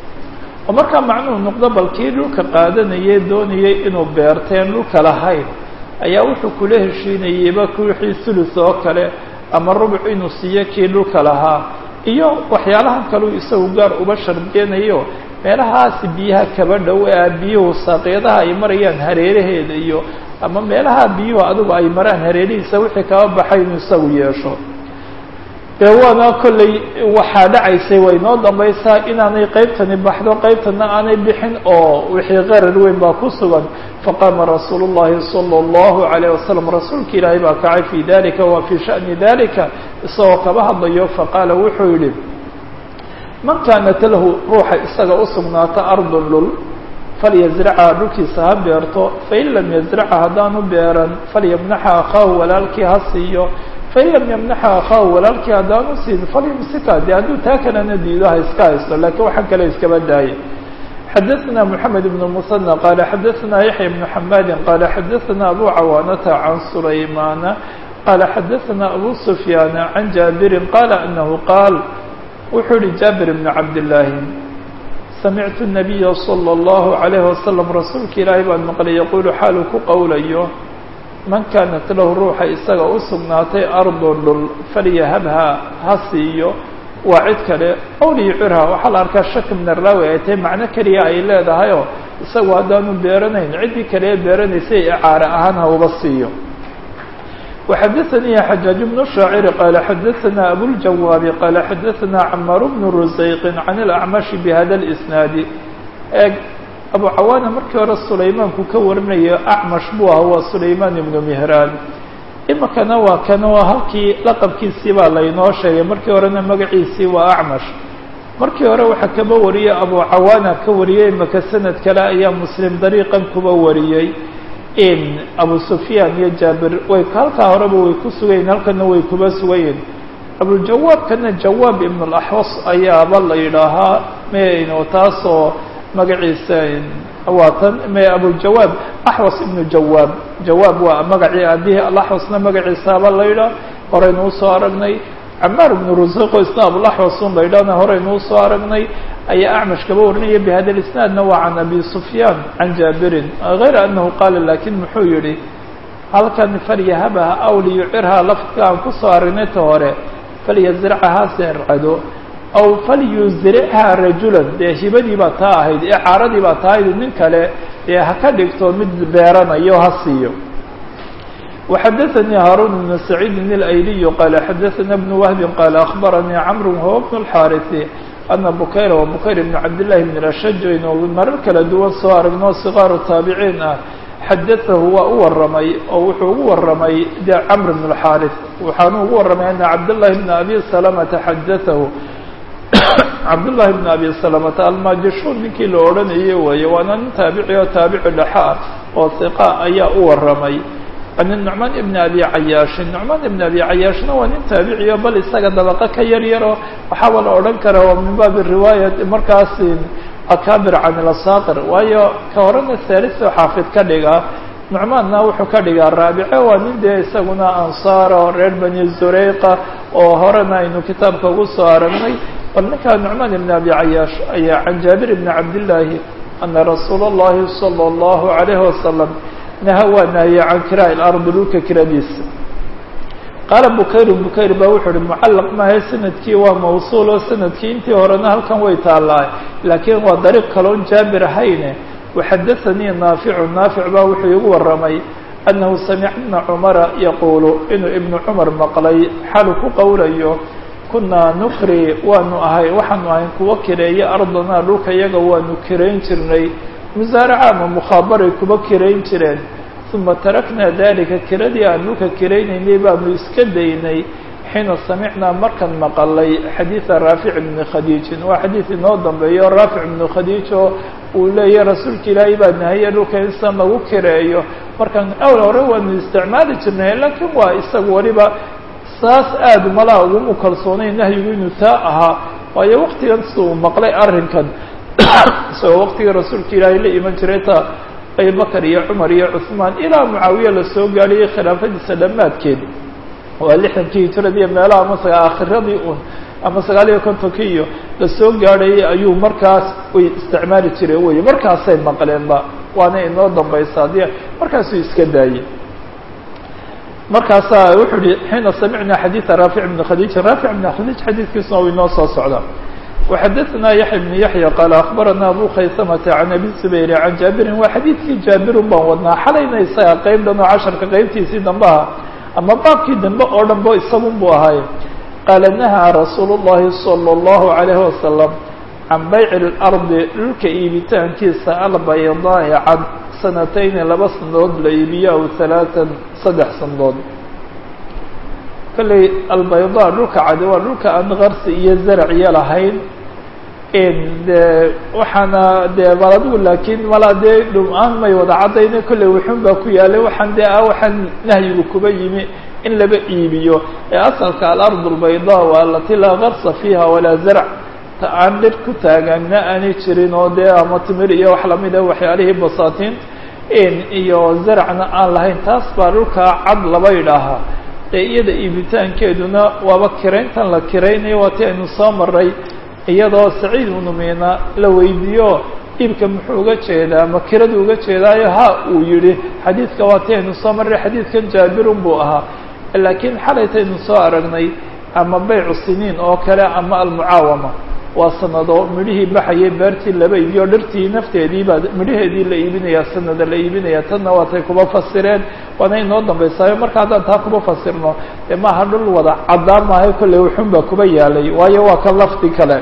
oo markaa macnuhu noqdo balkii dhulka qaadanayay doonayay inuu beerteen dhulka lahayn ayaa wuxuu kula heshiinayeyba wixii sulus oo kale ama rubuc inuu siiyo kii dhulka lahaa iyo waxyaalahan kaleu isagu gaar uba shardiyanayo meelahaasi biyaha kaba dhow ee biyuhu saaqyadaha ay marayaan hareeraheeda iyo ama meelaha biyuhu adigu ay maraan hareerihiisa wixii kaba baxay inuu isagu yeesho dee waana kollay waxaa dhacaysay way noo dambaysaa inaanay qaybtani baxdo qaybtana aanay bixin oo wixii qarar weyn baa ku sugan faqaama rasuulu llahi sala allahu alayh wasalam rasuulka ilaahay baa kacay fii dalika wa fii sha'ni dalika isagoo kaba hadlayo faqaala wuxuu yidhi man kaanat lahu ruuxa isaga u sugnaata ardun dhul falyazracha dhulkiisa ha beerto fain lam yazracha haddaanu beeran falyamnaxa akhaahu walaalkii ha siiyo fain lam yamnaxa akhaahu walaalkii haddaanu siin falyumsika dee hadduu taa kalena diido ha iska haysto lakiin waxaan kale iskaba daaya xadaثna mحamed بن المثنى qال xadaثna yaحyى بن حmاdi qال xadaثna abu cawاnةa عan سulaymana qال xadaثna abu سfyاn عan jaaبiri qال أنhu qaal wuxuu yihi jaaبir بن cabdاللaahi samictu النabiya slى الlaهu عalيه waslم rasuulka ilaahay baan maqlay yaqulu xaaluu ku qowlayo man kaanat lahu ruuxa isaga u sugnaatay ardo dhul falyahabha ha siiyo waa cid kale ow liyucirha waxaa la arkaa shaki min araawi ay tahay macno keliya ay leedahayoo isagu haddaanu beeranayn ciddii kale ee beeranaysay icaare ahaan ha uba siiyo وxadaثnii xajaaج بن الشhaacir qaala xadaثna abوljawaabi qaala xadaثna cmar بن rusayqi can الأcmaشhi bhada الإsnaadi eeg abu cawaana markii hore sulaymaanku ka warinayo acmash buu aha waa sulaymaan ibnu mihraan imikana waa kan oo halkii laqabkiisii baa laynoo sheegay markii horena magaciisii waa acmash markii hore waxaa kaba wariyey abu cawaana ka wariyey imaka sanad kale ayaa muslim dariiqan kuba wariyey in abu sufyaan iyo jaabir way halkaa horeba way ku sugayiin halkana way kuba sugayiin abuljawaabkana jawaab ibn اlaxwas ayaaba la yidhaahaa mno taasoo magaciisa waa tan m abujawaab axwas ibnu jawaab jawaab waa magacii aabihii alaxwasna magaciisaaba la yidhaah horaynu usoo aragnay camaar ibnu rusuqo isna abulaxwasun la yidhahna horaynu usoo aragnay ayaa acmash kaba warinaya bihada isnaadna waa can abi sufyaan can jaabirin hayra anahu qaala lakin muxuu yihi halkan falyahabaha aw liyucirhaa lafdka aan kusoo aragnay ta hore falyazracahaa seercado aw falyuzrichaa rajulan dee hibadii baa taa ahayd icaaradii baa taa ahayd nin kale dee ha ka dhigto mid beeranayo ha siiyo وxadثnي hاrون بن سعيid الأyلي qال xadثna بن وهب qال أخبرnي cمر وهو بن الحاrث أن bukayr و bukayr بن cabdاللahi بن الأshج aynu marar kala duwan soo aragno صغاar التaaبعيin ah xadaثahu waa u waramay oo wuxuu ugu waramay de cمر بن الحاrث waxaanu ugu waramay أن cabdاللahi بن أbي سلمةa xadaثahu cabdاللahi بن أbي سلمةa almajishun ninkii la odhanayay weeye waana nin taabici oo taabici dhexa ah oo ثiqa ayaa u waramay an nucmaan ibn abi cayaashin nucmaan ibn abi cayaashna waa nin taabiciyo bal isaga dabaqo ka yar yaro waxaaba la odhan kara waa min baabi riwaayat markaas akaabir can ilasaaqir waayo ka horena saaliso xaafid ka dhiga nucmaanna wuxuu ka dhigaa raabice waa nin dee isaguna ansaaro reer bani zureyqa oo horena aynu kitaabka ugu soo aragnay bal ninkaa nucmaan ibn abi cayaash ayaa can jaabir ibni cabdillaahi ana rasuula اllahi salى اllahu alayhi wasalam naha waa nahiyey can kiraa lardi dhulka kiradiisa qaala bukayru bukayr baa wuxuu uhi mucallaq maahe sanadkii waa mawsuul oo sanadkii intii horena halkan way taallaa laakiin waa dariiq kaloon jaabir ahayne waxadaanii naaficu naafic baa wuxuu igu waramay annahu samica ibna cumara yaquulu inuu ibnu cumar maqlay xalu ku qowlayo kunaa nukri waanu ahay waxaanu ahayn kuwa kireeya ardanaa dhulka iyaga waanu kirayn jirnay musaaraca ama mukhaabaray kuba kirayn jireen uma taraknaa dalika kiradii aan dhulka kiraynaynay baanu iska daynay xiina samicnaa markaan maqalay xadiida raafic ibni khadiijin waa xadiid inoo dambeeyo raafic ibnu khadiij oo uu leeyahy rasuulka ilaahay baa nahaye dhulka insan lagu kireeyo markaan awl hore waanu isticmaali jirnay laakiin waa isaga waliba saas aada malaa ugumu kalsoonay nahyigu inuu taa ahaa waayo waktigan si uu maqlay arrinkan isagoo waktigii rasuulka ilaahay la iman jiray ta abubakar iyo cumar iyo cuثmaan ilaa mucaawiya lasoo gaadhiyay khilaafadiisa dhammaadkeed waa lixdankii hijradii meelaha ama aakhiradii un ama sagaal iyo kontonkii iyo lasoo gaadhayay ayuu markaas way isticmaali jireen wey markaasay maqleenba waana inoo dambaysa haddii markaasuu iska daayey markaasaa wuxuu yihi xiina samicnaa xadiida raafic bni khadiij raafic bni khadiij xadiidkiisuna u inoo soo socda وxadثna yaحya بن yaحyى qال أخbarana abu khaysmةa عan abi زbayr عan jaabirin waa xadiidkii jaabirun baan wadnaa xalayna isaga qeyb dhan oo casharka qeybtiisii dambe aha ama baabkii dambe oo dhan bo isagun buu ahaay qaala nahaa rasuul الlahi salى الlahu عalيه wasalam can bayc اlardi dhulka iibitaankiisa albaydaai cad sanatayni laba sanadood la iibiyo aw ثalaaثan saddex sanadood kolley albayda dhulka cadi waa dhulka aan qarsi iyo zaracyo lahayn de waxaana dee bal adigu laakiin mala dee dhum-aan may wada caddayna kolley wuxun baa ku yaalay waxaan dee ah waxaan nahyigu kuba yimi in laba iibiyo ee asalka alard albayda waa alati laa qarsa fiiha walaa zarc ta aan dhir ku taagana aanay jirin oo dee ama timir iyo wax lamid a waxyaalihii basaatiin iyo zaracna aan lahayn taas baa dhulka cad laba idhaahaa ee iyada iibitaankeeduna waaba kirayntan la kiraynayo waa ti aynu soo maray iyadoo saciid ibnu miina la weydiiyo iibka muxuu uga jeedaa ma kiradu uga jeedaayo ha uu yihi xadiidka waa ti aynu soo maray xadiidkan jaabirun buu ahaa laakiin xalaytaynu soo aragnay ama baycu siniin oo kale ama almucaawama waa sanado midhihii baxayay beertii laba iibiyo dhirtii nafteedii baa midhaheedii la iibinayaa sanada la iibinaya tanna waatay kuba fasireen waana inoo dambaysaayo marka haddaan taa kuba fasirno dee maaha dhul wada caddaan maahay kolley wuxun baa kuba yaalay waayo waa ka lafdi kale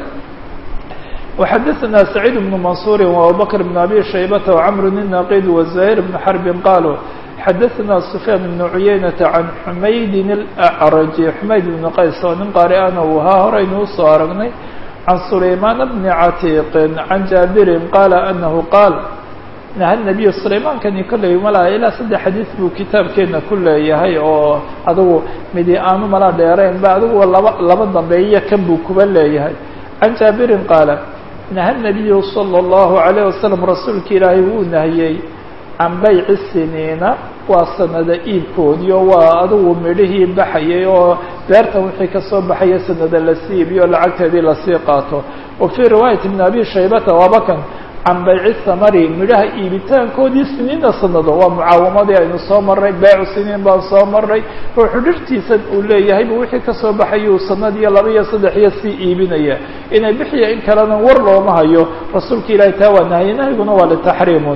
وxadثna سacيid بن maنصuuri وabubakr بن abi shaybata وcmr النaqid وزahيr بن xرbi qalوا xadaثna سfyaan بن cuyaynaةa can xumaydin الأcraji xumayd بn qays oo nin qaari ana uu ahaa horaynu usoo aragnay can sulaymaan bni catiiqin can jaabirin qaala anahu qaal naha nabiyu sulaymankani kolley malaa ilaa saddex xadiid buu kitaabkeena ku leeyahay oo adigu midi aanu malaa dheerayn ba adigu laba laba dambeeya kan buu kuba leeyahay can jaabirin qaala naha nabiyu salى اllahu عalayه wasalam rasuulka ilaahay wuu nahiyey can bayci siniina waa sanada iibkoodii oo waa adugu midhihii baxayay oo beertan wixii kasoo baxaya sanada lasii iibiyo lacagteedii lasii qaato wa fii riwaayati bn abi shaybata waabakan can bayci samari midhaha iibitaankoodii siniina sanado waa mucaawamadii aynu soo maray beecu siniin baan soo maray ruuxu dhirtiisa uu leeyahayba wixii kasoo baxayuu sanad iyo laba iyo saddex iyo sii iibinaya inay bixiya in kalena war looma hayo rasuulka ilaahay taa waa nahye nahyiguna waa litaxriimun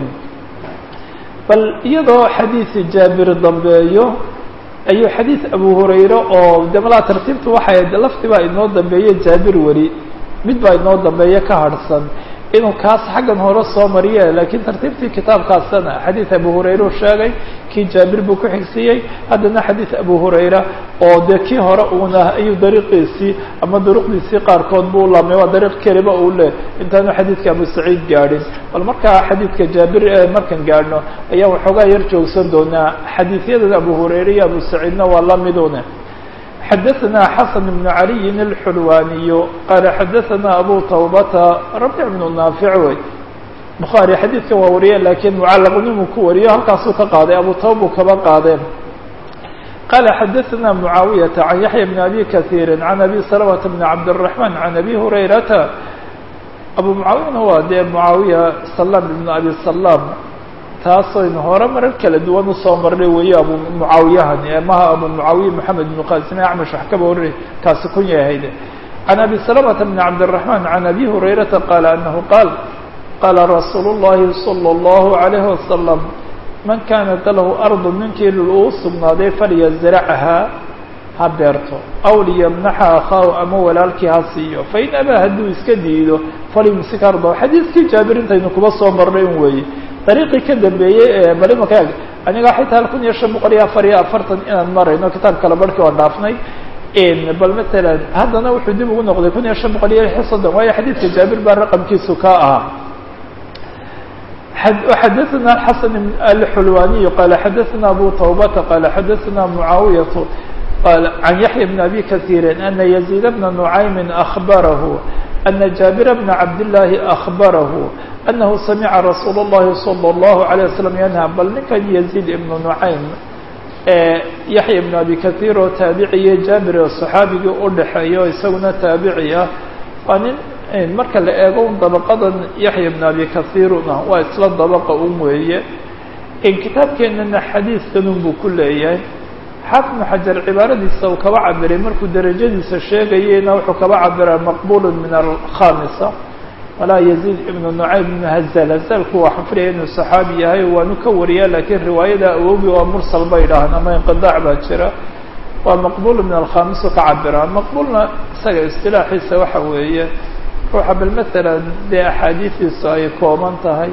bal iyadoo xadiisi jaabir dambeeyo ayuu xadiis abu hurayre oo de malaa tartiibtu waxay lafti baa inoo dambeeye jaabir weli mid baa inoo dambeeye ka harhsan inuu kaas xaggan hore soo mariye laakiin tartiibtii kitaabkaasana xadiis abu hurayre u sheegay kii jaabir buu ku xigsiiyey haddana xadiis abu hurayra oo dee kii hore uuna ayuu dariiqiisii ama duruqdiisii qaarkood buu laamay waa dariiq keliba uu leh intaanu xadiidka abu saciid gaadhin bal markaa xadiidka jaabir markan gaadhno ayaa waxoogaa yar joogsan doonaa xadiisyadan abu hurayre iyo abu saciidna waa lamidune xadaثna xasan بn عaliyi الxulwaniy qaala xadaثna abu tawbata rabic bnu naafic wey bukhaari xadiidkan waa wariye lakiin mucalaqnimuu ku wariyo halkaasuu ka qaaday abu tawbu kaba qaadeen qaala xadaثna mucaawiyaةa can yaxya bn abi kahiiri can abi salmةa bn cabdالرaحman can abi hurayrata abu mucaawiyana waa dee mucaawiya salam ibn abi salam taasaynu hore marar kala duwan usoo marnay weeye abu mucaawiyahani maha abu mucaawiya moxamed ibnu qasim acmash wax kaba warri kaasi kun yahayde can abi salamata bni cabdiraxman can abi hurayrata qaala anahu qaal qaala rasuulu llahi salى اllahu عalayhi wasalam man kaanat lahu ardu ninkii uu sugnaaday falyazracha ha beerto aw liyamnaxa akhaahu ama walaalkii ha siiyo fain abaa hadduu iska diido falyumsik ardahu xadiiskii jaabir intaynu kuba soo marnay un weeye dariiqii ka dambeeyey ee bal imaka eg aniga xitaa kun iyo shan boqol iyo afar iyo afartan inaan marayno kitaab kale barhkii oo dhaafnay bal matalan haddana wuxuu dib ugu noqday kun iyo shan boqol iyo lix iyo soddon waayo xadiidka jaabir baa raqamkiisu ka ahaa xadaثna xasan alxulwaniy qaala xadaثna abu tawbata qaala xadaثna mucaawiyatu can yaxya bn abi kahiiri ana yaziid bna nucaymi akbarahu ana jaabir bna cabdillaahi akbarahu أنه سمع رsuuل اللhi صلى الله عليه وسلم ينهى bal ninkan يزيد بن نعaym yaحya بن أbي kaثير oo taabiciye jaabir oo صxaabigii udhaxeeya o isaguna taabici ah waa nin marka la eego dabqadan yaحya بن أbي kaثيirna waa isla dabqa un weeye kitaabkeenana xadiidkanun buu ku leeyahay xaafid بن xajar cibaaradiisa uu kaba cabiray markuu derajadiisa sheegayena wuxuu kaba cabiraa maqbul min الkhامسة walaa yaziid ibnu nucaym ibnu hazal hazalku waa xafraya inuu saxaabi yahay waanu ka wariyaa lakiin riwaayada awogi waa mursal bay dhahaan ama inqidaac baa jira waa maqbul min alkhamisu ka cabiraan maqbulna isaga istilaaxiisa waxa weeye ruuxa bal matalan dee axaadiistiisu ay kooban tahay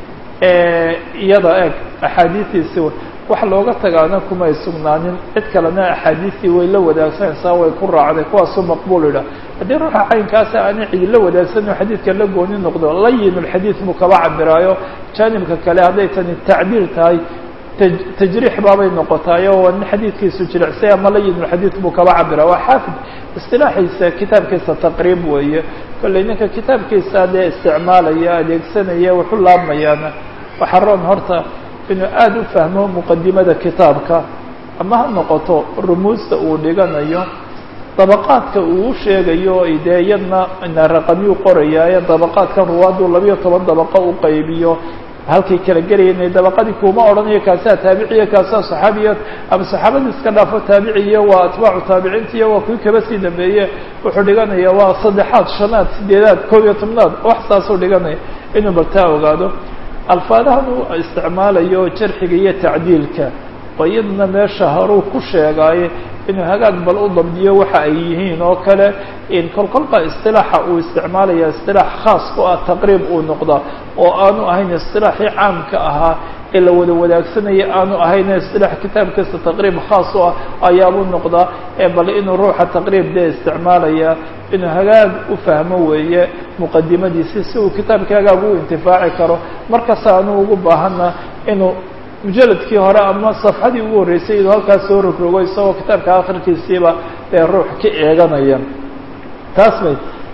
iyada eg axaadiistiisi wax looga tagaana kumay sugnaanin cid kalena axaadiistii way la wadaagsanaysaa way ku raacday kuwaasuu maqbul idha haddii ruuxa caynkaasa aanay cidi la wadaagsan oo xadiidka la gooni noqdo layin lxadiid buu kaba cabiraayo jaanibka kale hadday tani tacdiil tahay tajriix baabay noqotaayo waa nin xadiidkiisu jilicsay ama layin lxadiid buu kaba cabira waa xaafid istilaaxiisa kitaabkiisa taqriib weeye kollay ninka kitaabkiisa dee isticmaalaya adeegsanaya waxu laabmayaana waxaa roon horta inuu aada u fahmo muqadimada kitaabka ama ha noqoto rumuusta uu dhiganayo dabaqaadka uu u sheegayo dee iyadna ina raqamyuu qorayaaye dabaqaadkan ruwaaduu labiyo toban dabaqo u qaybiyo halkay kala gelayen dabaqadii kuma odhanayo kaasaa taabiciya kaasaa saxaabiya ama saxaabadii iska dhaafo taabiciya waa atbaacu taabiciintiiyo waa kuwii kaba sii dambeeye wuxuu dhiganaya waa saddexaad shanaad sideedaad koob iyo tobnaad wax saasuu dhiganaya inuu baltaa ogaado alfaadahan uu isticmaalayo jarxiga iyo tacdiilka oo iyaduna meesha haruu ku sheegaaye inuu hagaag bal u dabdiyo waxa ay yihiin oo kale kolkolba isilaaxa uu isticmaalaya isilaax khaas ku ah taqriib uu noqda oo aanu ahayn isilaaxii caamka ahaa ee la wada wadaagsanaya aanu ahayn isilaax kitaabkiisa taqriib khaas u ah ayaabuu noqdaa ee bal inuu ruuxa taqriib dee isticmaalaya inuu hagaag u fahmo weeye muqadimadiisi si uu kitaabka hagaag u intifaaci karo markasta aanu ugu baahana inuu mujaladkii hore ama safxadii ugu horreysay inuu halkaas soo rogrogo isagoo kitaabka akhirkiisiiba ee ruux ka eeganaya taas bay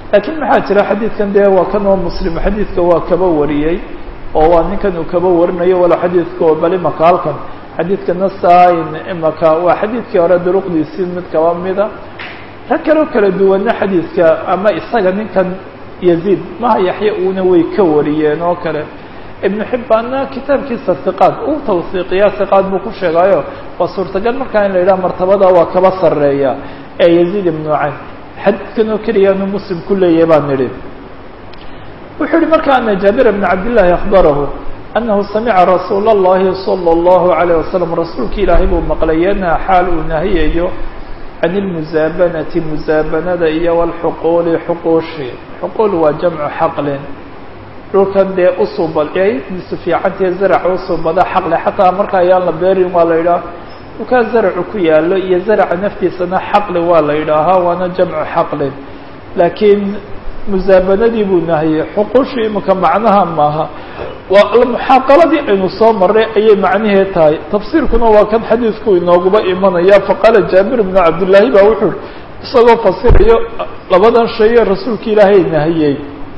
laakiin maxaa jira xadiidkan dee waa kan oo muslim xadiidka waa kaba wariyey oo waa ninkan uu kaba warinayo walo xadiidka oo bal imaka halkan xadiidka nasain imaka waa xadiidkii hore duruqdiisii mid kaba mida rag kaloo kala duwanna xadiidka ama isaga ninkan yaziid maha yaxya uuna way ka wariyeen oo kale ibnu xibbaanna kitaabkiisa hiqaad uu tawsiiqiya hiqaad buu ku sheegayo waa suurtagal markaa in la yidhaha martabada waa kaba sarreeya ee yaziid ibnu cayn xadiidkan oo keliya inuu muslim ku leeyahay baan nidhi wuxuu yihi marka ana jaabir bna cabdillahi akhbarahu anahu samica rasuula اllahi salى اllahu عalيه wasalam rasuulki ilaahay buu maqlay yanha xaal uu nahiyayo can ilmusaabanati musaabanada iyo walxuquuli xuquushi xuquul waa jamcu xaqlin dhulkan dee usuubadiisu fiicantae zaraca usuubada xaqle xataa marka ayaan la beerin waa la yidhaha dhulkaa zaracu ku yaalo iyo zaraca naftiisana xaqli waa la yidhaahaa waana jamcu xaqlin laakiin musaabanadii buu nahiyey xuquushii imika macnaha maaha waa muxaaqaladii aynu soo maray ayay macnaheed tahay tafsiirkuna waa kan xadiidku inooguba imanaya faqaala jaabir bnu cabdillaahi baa wuxuu isagoo fasirayo labadan shaye rasuulka ilaahay nahiyey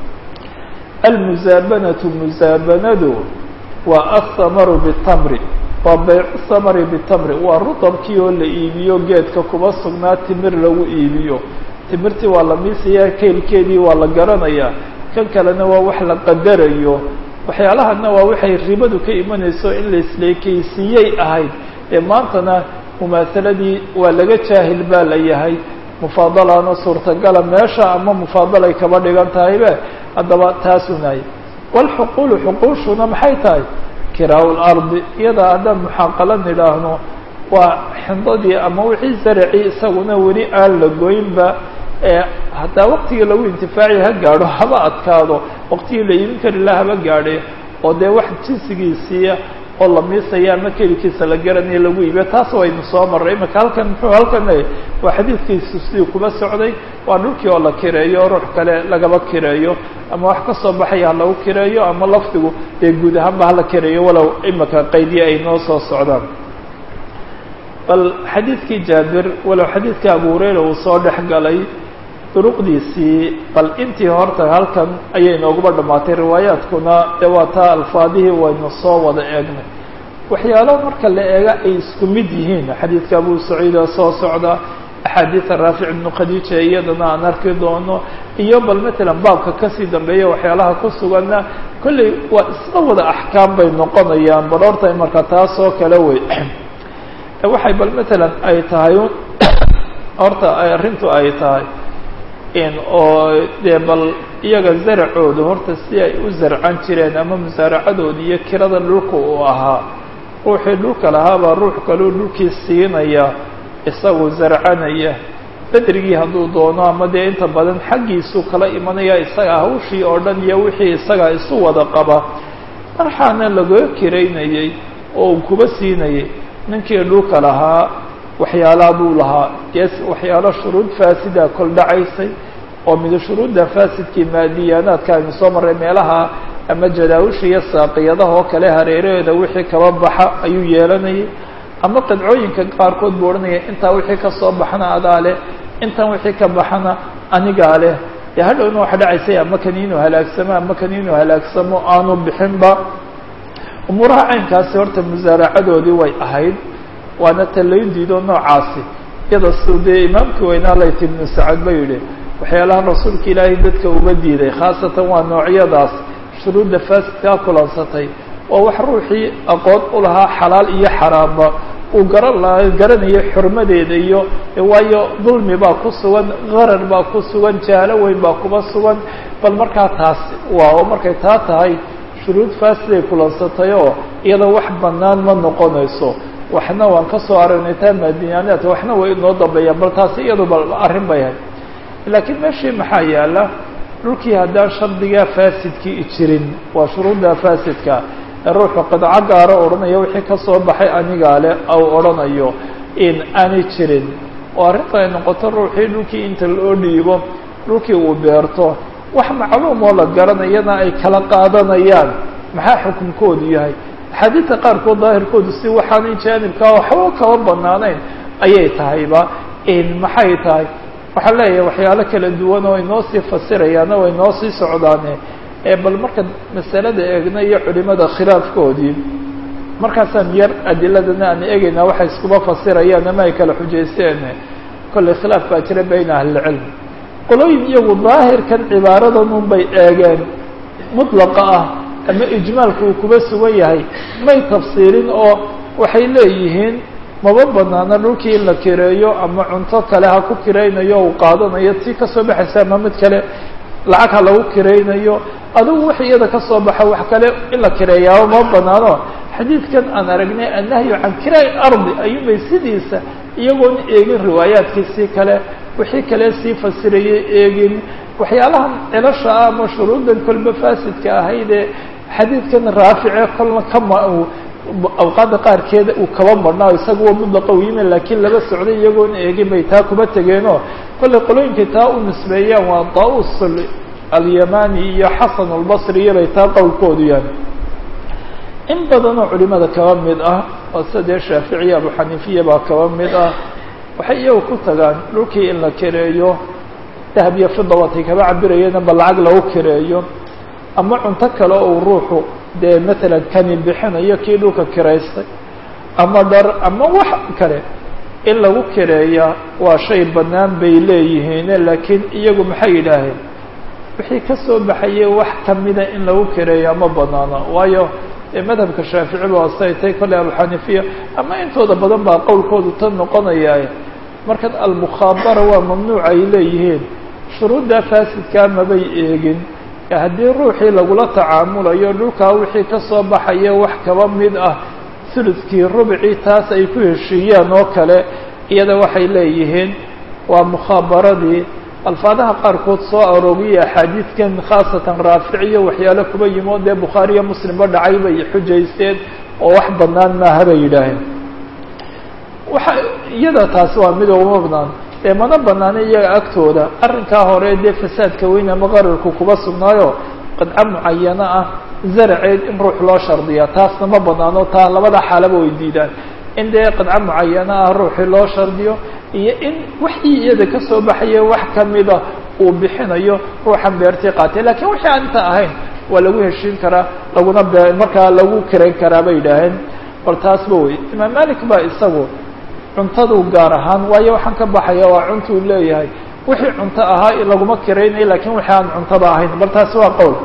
almusaabanatu musaabanadu waa athamaru bitamri waa baycu thamari bitamri waa rutabkii oo la iibiyo geedka kuba sugnaa timir lagu iibiyo timirtii waa la miisayaa keylkeedii waa la garanayaa kan kalena waa wax la qadarayo waxyaalahana waa waxay ribadu ka imanayso in la isleekeysiiyey ahayd ee maantana mumaahaladii waa laga jaahil baa la yahay mufaadalana suurtagala meesha ama mufaadalay kaba dhigan tahaybe haddaba taasuu nahay walxuquulu xuquushuna maxay tahay kiraa lardi iyadaa haddaan muxaaqala nidhaahno waa xindadii ama wixii zaracii isaguna weli aan la goynba ee hataa waqtigii lagu intifaaci ha gaadho haba adkaado waqtigii la iibin kari laha haba gaadhe oo dee wax jinsigiisiiya oo la miisaya ama kelikiisa la garanayo lagu iibiyo taas waynu soo marray imaka halkan muxuu halkan waa xadiidkiisu sidii kuba socday waa dhulkii oo la kireeyo ruux kale lagaba kireeyo ama wax ka soo baxaya ha lagu kireeyo ama lafdigu dee guud ahaanba hala kireeyo walow imaka qaydiya ay noo soo socdaan bal xadiidkii jaabir walow xadiidkii abu hurayra uu soo dhex galay duruqdiisii bal intii horta halkan ayay nooguba dhammaatay riwaayaadkuna dee waa taa alfaadihii waynu soo wada eegnay waxyaalo marka la eega ay isku mid yihiin xadiidka abu saciida soo socda axaadiida raafic ibnu khadiija iyadana aan arki doono iyo bal matalan baabka kasii dambeeya waxyaalaha ku suganna kolley waa isla wada axkaam bay noqonayaan bal horta marka taas oo kale wey waxay bal matalan ay tahay horta arrintu ay tahay in oo dee bal iyaga zaracoodu horta si ay u zarcan jireen ama musaaracadooda iyo kirada dhulka uu ahaa ruuxii dhulka lahaabaa ruux kaluu dhulkii siinaya isagu zarcanaya bedrigii hadduu doono ama dee inta badan xaggiisuu kala imanaya isaga hawshii oo dhan iyo wixii isaga isu wada qaba marxaana laga kiraynayey oo uu kuba siinayay ninkii dhulka lahaa waxyaalaa buu lahaa yes waxyaalo shuruud faasida kol dhacaysay oo mida shuruudda faasidkii maadiyaanaadka aynu soo marray meelaha ama jadaawisha iyo saaqiyadaha oo kale hareeraheeda wixii kaba baxa ayuu yeelanayay ama qidcooyinka qaarkood buu odhanaya intaa wixii ka soo baxana adaa leh intan wixii ka baxana anigaa leh dee hadhowna waxa dhacaysay ama kan inuu halaagsamo ama kan inuu halaagsamo aanu bixinba umuuraha caynkaasi horta musaaracadoodii way ahayd waana talaydiidoo noocaasi iyada su dee imaamkii weynaa layt ibnu sacad ba yidhi waxyaalahan rasuulka ilaahay dadka uga diiday khaasatan waa noocyadaas shuruudda faasidkaa kulansatay waa wax ruuxii aqoon u lahaa xalaal iyo xaraamba uu garan lahaa garanayo xurmadeeda iyo waayo dulmi baa ku sugan qarar baa ku sugan jaalo weyn baa kuba sugan bal markaa taas waa oo markay taa tahay shuruud faasiday kulansatay oo iyada wax bannaan ma noqonayso waxna waan ka soo aragnay taa maadinyaanaadka waxna way inoo dambeeyaan bal taasi iyadu bal arrin bay ahayd laakiin meeshii maxaa yaala dhulkii haddaan shardigaa faasidkii jirin waa shuruudda faasidka ee ruuxu qidco gaaro odhanaya wixii ka soo baxay anigaa leh au odhanayo in aanay jirin oo arrinta ay noqoto ruuxii dhulkii inta loo dhiibo dhulkii uu beerto wax macluum oo la garanayana ay kala qaadanayaan maxaa xukunkoodu yahay axaadiidta qaarkood daahirkoodu si waxaanay jaanibkaa waxba kaba banaanayn ayay tahayba in maxay tahay waxaan leeyahay waxyaalo kala duwan oo inoo sii fasirayaana way inoo sii socdaane ee bal marka masalada eegna iyo culimada khilaafkoodii markaasaan yar adiladana aan eegaynaa waxay iskuba fasirayaan ama ay kala xujaysteen kollay khilaaf baa jira bayna ahlilcilm qolooyin iyagu daahirkan cibaaradan un bay eegeen mutlaqa ah ama ijmaalka uu kuba sugan yahay may tafsiirin oo waxay leeyihiin maba banaana dhulkii in la kireeyo ama cunto kale ha ku kiraynayo uu qaadanayo tii kasoo baxaysa ama mid kale lacag ha lagu kiraynayo adigu wax iyada kasoo baxa wax kale in la kireeyaaba maba banaano xadiidkan aan aragnay annahyu can kiraa ardi ayuunbay sidiisa iyagoon eegin riwaayaadkiisii kale wixii kale sii fasirayay eegin waxyaalahan cilasha ah ama shuruuddan kolba faasidka ahaydee xadiidkan raafice kolna kama awqaadda qaarkeeda uu kaba marhnaa isaga wa mudlaqa u yimi laakiin laba socday iyagoon eegin bay taa kuba tegeenoo kollay qolooyinkay taa u nisbeeyaan waa daus alyamani iyo xasan albasri iyobay taa qowlkoodu yahay in badanoo culimada kaba mid ah oo sadee shaaficiya abu xaniifiya baa kaba mid ah waxay iyagu ku tagaan dhulkii in la kireeyo dahab iyo fida watay kaba cabirayeen ba lacag lagu kireeyo ama cunto kale ou ruuxu dee matalan kani bixinayo kii dhulka kiraystay ama dhar ama wax kale in lagu kireeya waa shay bannaan bay leeyihiine laakiin iyagu maxay yidhaaheen wixii kasoo baxayay wax kamida in lagu kireeya ma banaano waayo madhabka shaafici ba say tay kolley abuxanifiya ama intooda badan baa qowlkoodu tan noqonaya markan almukhaabara waa mamnuuc ay leeyihiin shuruuddaa faasidkaa mabay eegin haddii ruuxii lagula tacaamulayo dhulkaa wixii kasoo baxaya wax kaba mid ah suludkii rubcii taas ay ku heshiiyaan oo kale iyada waxay leeyihiin waa mukhaabaradii alfaadaha qaarkood soo aroogiya axaadiidkan khaasatan raaficiyo waxyaalo kuba yimi oo dee bukhaariyo muslimba dhacay bay xujaysteen oo wax banaan maaha bay yidhaaheen waxa iyada taasi waa mid uma banaan dee mana banaana iyaga agtooda arrinkaa hore dee fasaadka weyn ama qararku kuba sugnaayo qadco mucayano ah zaraceed in ruux loo shardiya taasna ma banaano taa labada xaalaba way diidaan in dee qadco mucayano ah ruuxii loo shardiyo iyo in waxii iyada kasoo baxaya wax kamida uu bixinayo ruuxan beertii qaatay lakiin wixii aan inta ahayn waa lagu heshiin karaa laguna be markaa lagu kirayn karaa bay yidhaaheen bal taasba wey imaam malik baa isagu cuntadu gaar ahaan waayo waxaan ka baxaya waa cuntuu leeyahay wixii cunto ahaa laguma kiraynayo lakiin wixii aan cuntada ahayn bal taasi waa qowl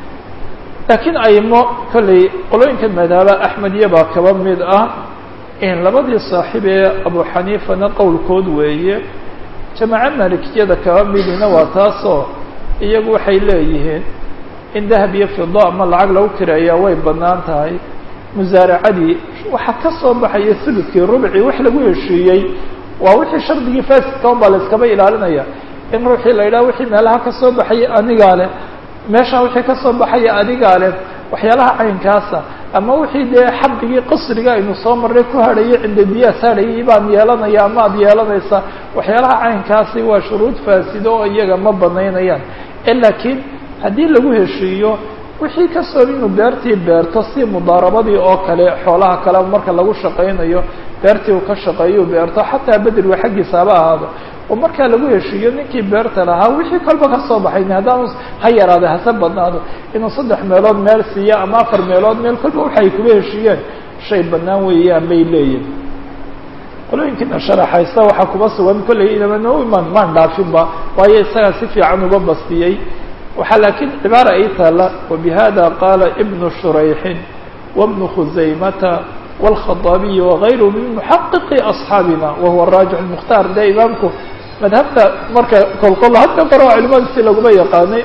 laakiin aymo kolley qolooyinka madhaba axmediya baa kaba mid ah labadii saaxiib ee abu xaniifana qowlkood weeye jamaaco malikiyada kaba midina waa taasoo iyagu waxay leeyihiin in dahab iyo fido ama lacag lagu kireeyaa way bannaan tahay musaaracadii waxaa ka soo baxaya suludkii rubcii wax lagu heshiiyey waa wixii shardigii faasidka un baa la iskaba ilaalinaya in ruuxii la yidhaha wixii meelaha ka soo baxaya anigaa leh meeshaa wixii ka soo baxaya adigaa leh waxyaalaha caynkaasa ama wixii dee xabdigii qasriga aynu soo marray ku hadhayay cinda diyaas hadhayay baan yeelanaya ama ad yeelanaysa waxyaalaha caynkaasi waa shuruud faasido oo iyaga ma banaynayaan laakiin haddii lagu heshiiyo wixii kasoo inuu beertii beerto si mudaarabadii oo kale xoolaha kale marka lagu shaqaynayo beertii uu ka shaqeeyo beerto xataa bedriga xaggiisa haba ahaado oo markaa lagu heshiiyo ninkii beerta lahaa wixii kolba kasoo baxayn haddaanu ha yaraada hase badnaado inuu saddex meelood meel siiyo ama afar meelood meel kolba waxay kuba heshiiyeen shay banaan weeyaan bay leeyihin qolooyinkiina sharaxaysta waxaa kuba sugan kolley inamano iman maan dhaafinba waayo isagaa si fiican uga bastiyey waxaa laakiin cibaara ay taala wabihada qaala ibnu shurayxin wabnu khuzaymata wاlkhadaabiyi wagayru min muxaqiqi asxaabina wahuwa raajix mukhtaar dee imaamku madhabta marka kolkol hadda qoro culimada si laguma yaqaanay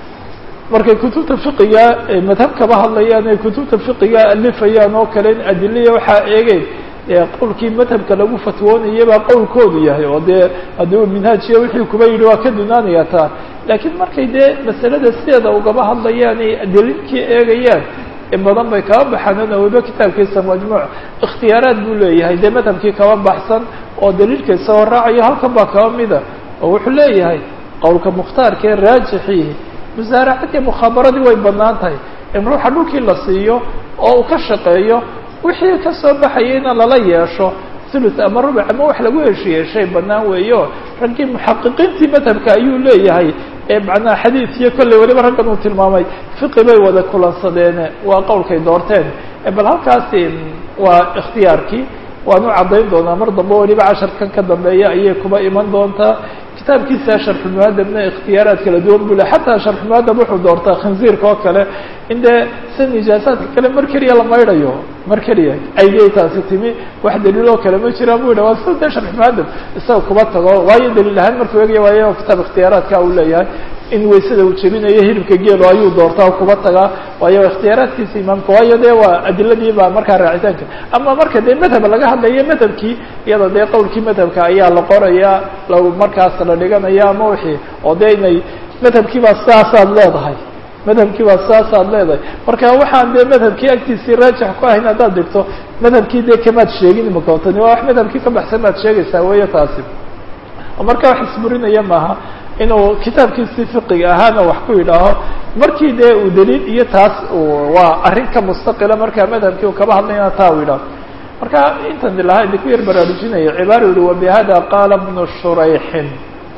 markay kutubta fiqiga madhab kaba hadlayaan ay kutubta fiqiga alifayaan oo kale in adilaya waxaa eegeen qowlkii madhabka lagu fatwoonayay baa qowlkoodu yahay oo dee haddii uu minhaajiya wixii kuba yidhi waa ka dunaanaya taa laakiin markay dee masalada sideeda ugaba hadlayaan ay daliilkii eegayaan in badan bay kaba baxaan nawiba kitaabkiisa majmuuc ikhtiyaaraad buu leeyahay dee madhabkii kaba baxsan oo daliilkiisa hor raacayo halkan baa kaba mida oo wuxuu leeyahay qowlka mukhtaarka ee raajixii musaaracadii mukhaabaradii way banaan tahay in ruuxa dhulkii la siiyo oo uu ka shaqeeyo wixii kasoo baxayayna lala yeesho thuluth ama rubuc ama wax lagu heshiiyey shay banaan weeyo raggii muxaqiqiintii madhabka ayuu leeyahay ee macnaha xadiid iyo kolley weliba raggan uu tilmaamay fiqi bay wada kulansadeene waa qowlkay doorteen bal halkaasi waa ikhtiyaarkii waan u caddayn doonaa mar dambe weliba casharkan ka dambeeya ayay kuba iman doontaa kitaabkiisa sharxulmuadabna ikhtiyaaraad kala duwan buu le xataa sharxulmuadab wuxuu doortaa khinziirka oo kale in dee si nijaasaadka kale mar keliya la maydhayo mar keliya aydiyay taasi timi wax daliil oo kale ma jiraan bu yidha waa sida dee sharxulmuadab isaga kuba tago waayo daliil ahaan markuu egaya waayo kitaab ikhtiyaaraadka uu leeyahay in waysada uu jebinayo hilibka geelo ayuu doortaa kuba tagaa waayo ikhtiyaaraadkiisa imaamka waayo dee waa adiladii baa markaa raacitaanka ama marka dee madhab laga hadlayo madhabkii iyada dee qowlkii madhabka ayaa la qoraya la markaas la dhiganaya ama wixii oo dee inay madhabkii baa sidaasaad leedahay madhabkii baa sidaasaad leedahay marka waxaan dee madhabkii agtiisii raajix ku ahayn haddaad dhigto madhabkii dee kamaad sheegin imakotani waa wax madhabkii ka baxsan baad sheegaysaa weyo taasi marka wax isburinaya maaha inuu kitaabkiisii fiqiga ahaana wax ku yidhaaho markii dee uu daliil iyo taas waa arrin ka mustaqila markaa madhabkii uu kaba hadlayna taa u yidhaho marka intan ilahaa idinku yar baraarujinaya cibaara yihi wabihada qaala ibnu shurayxin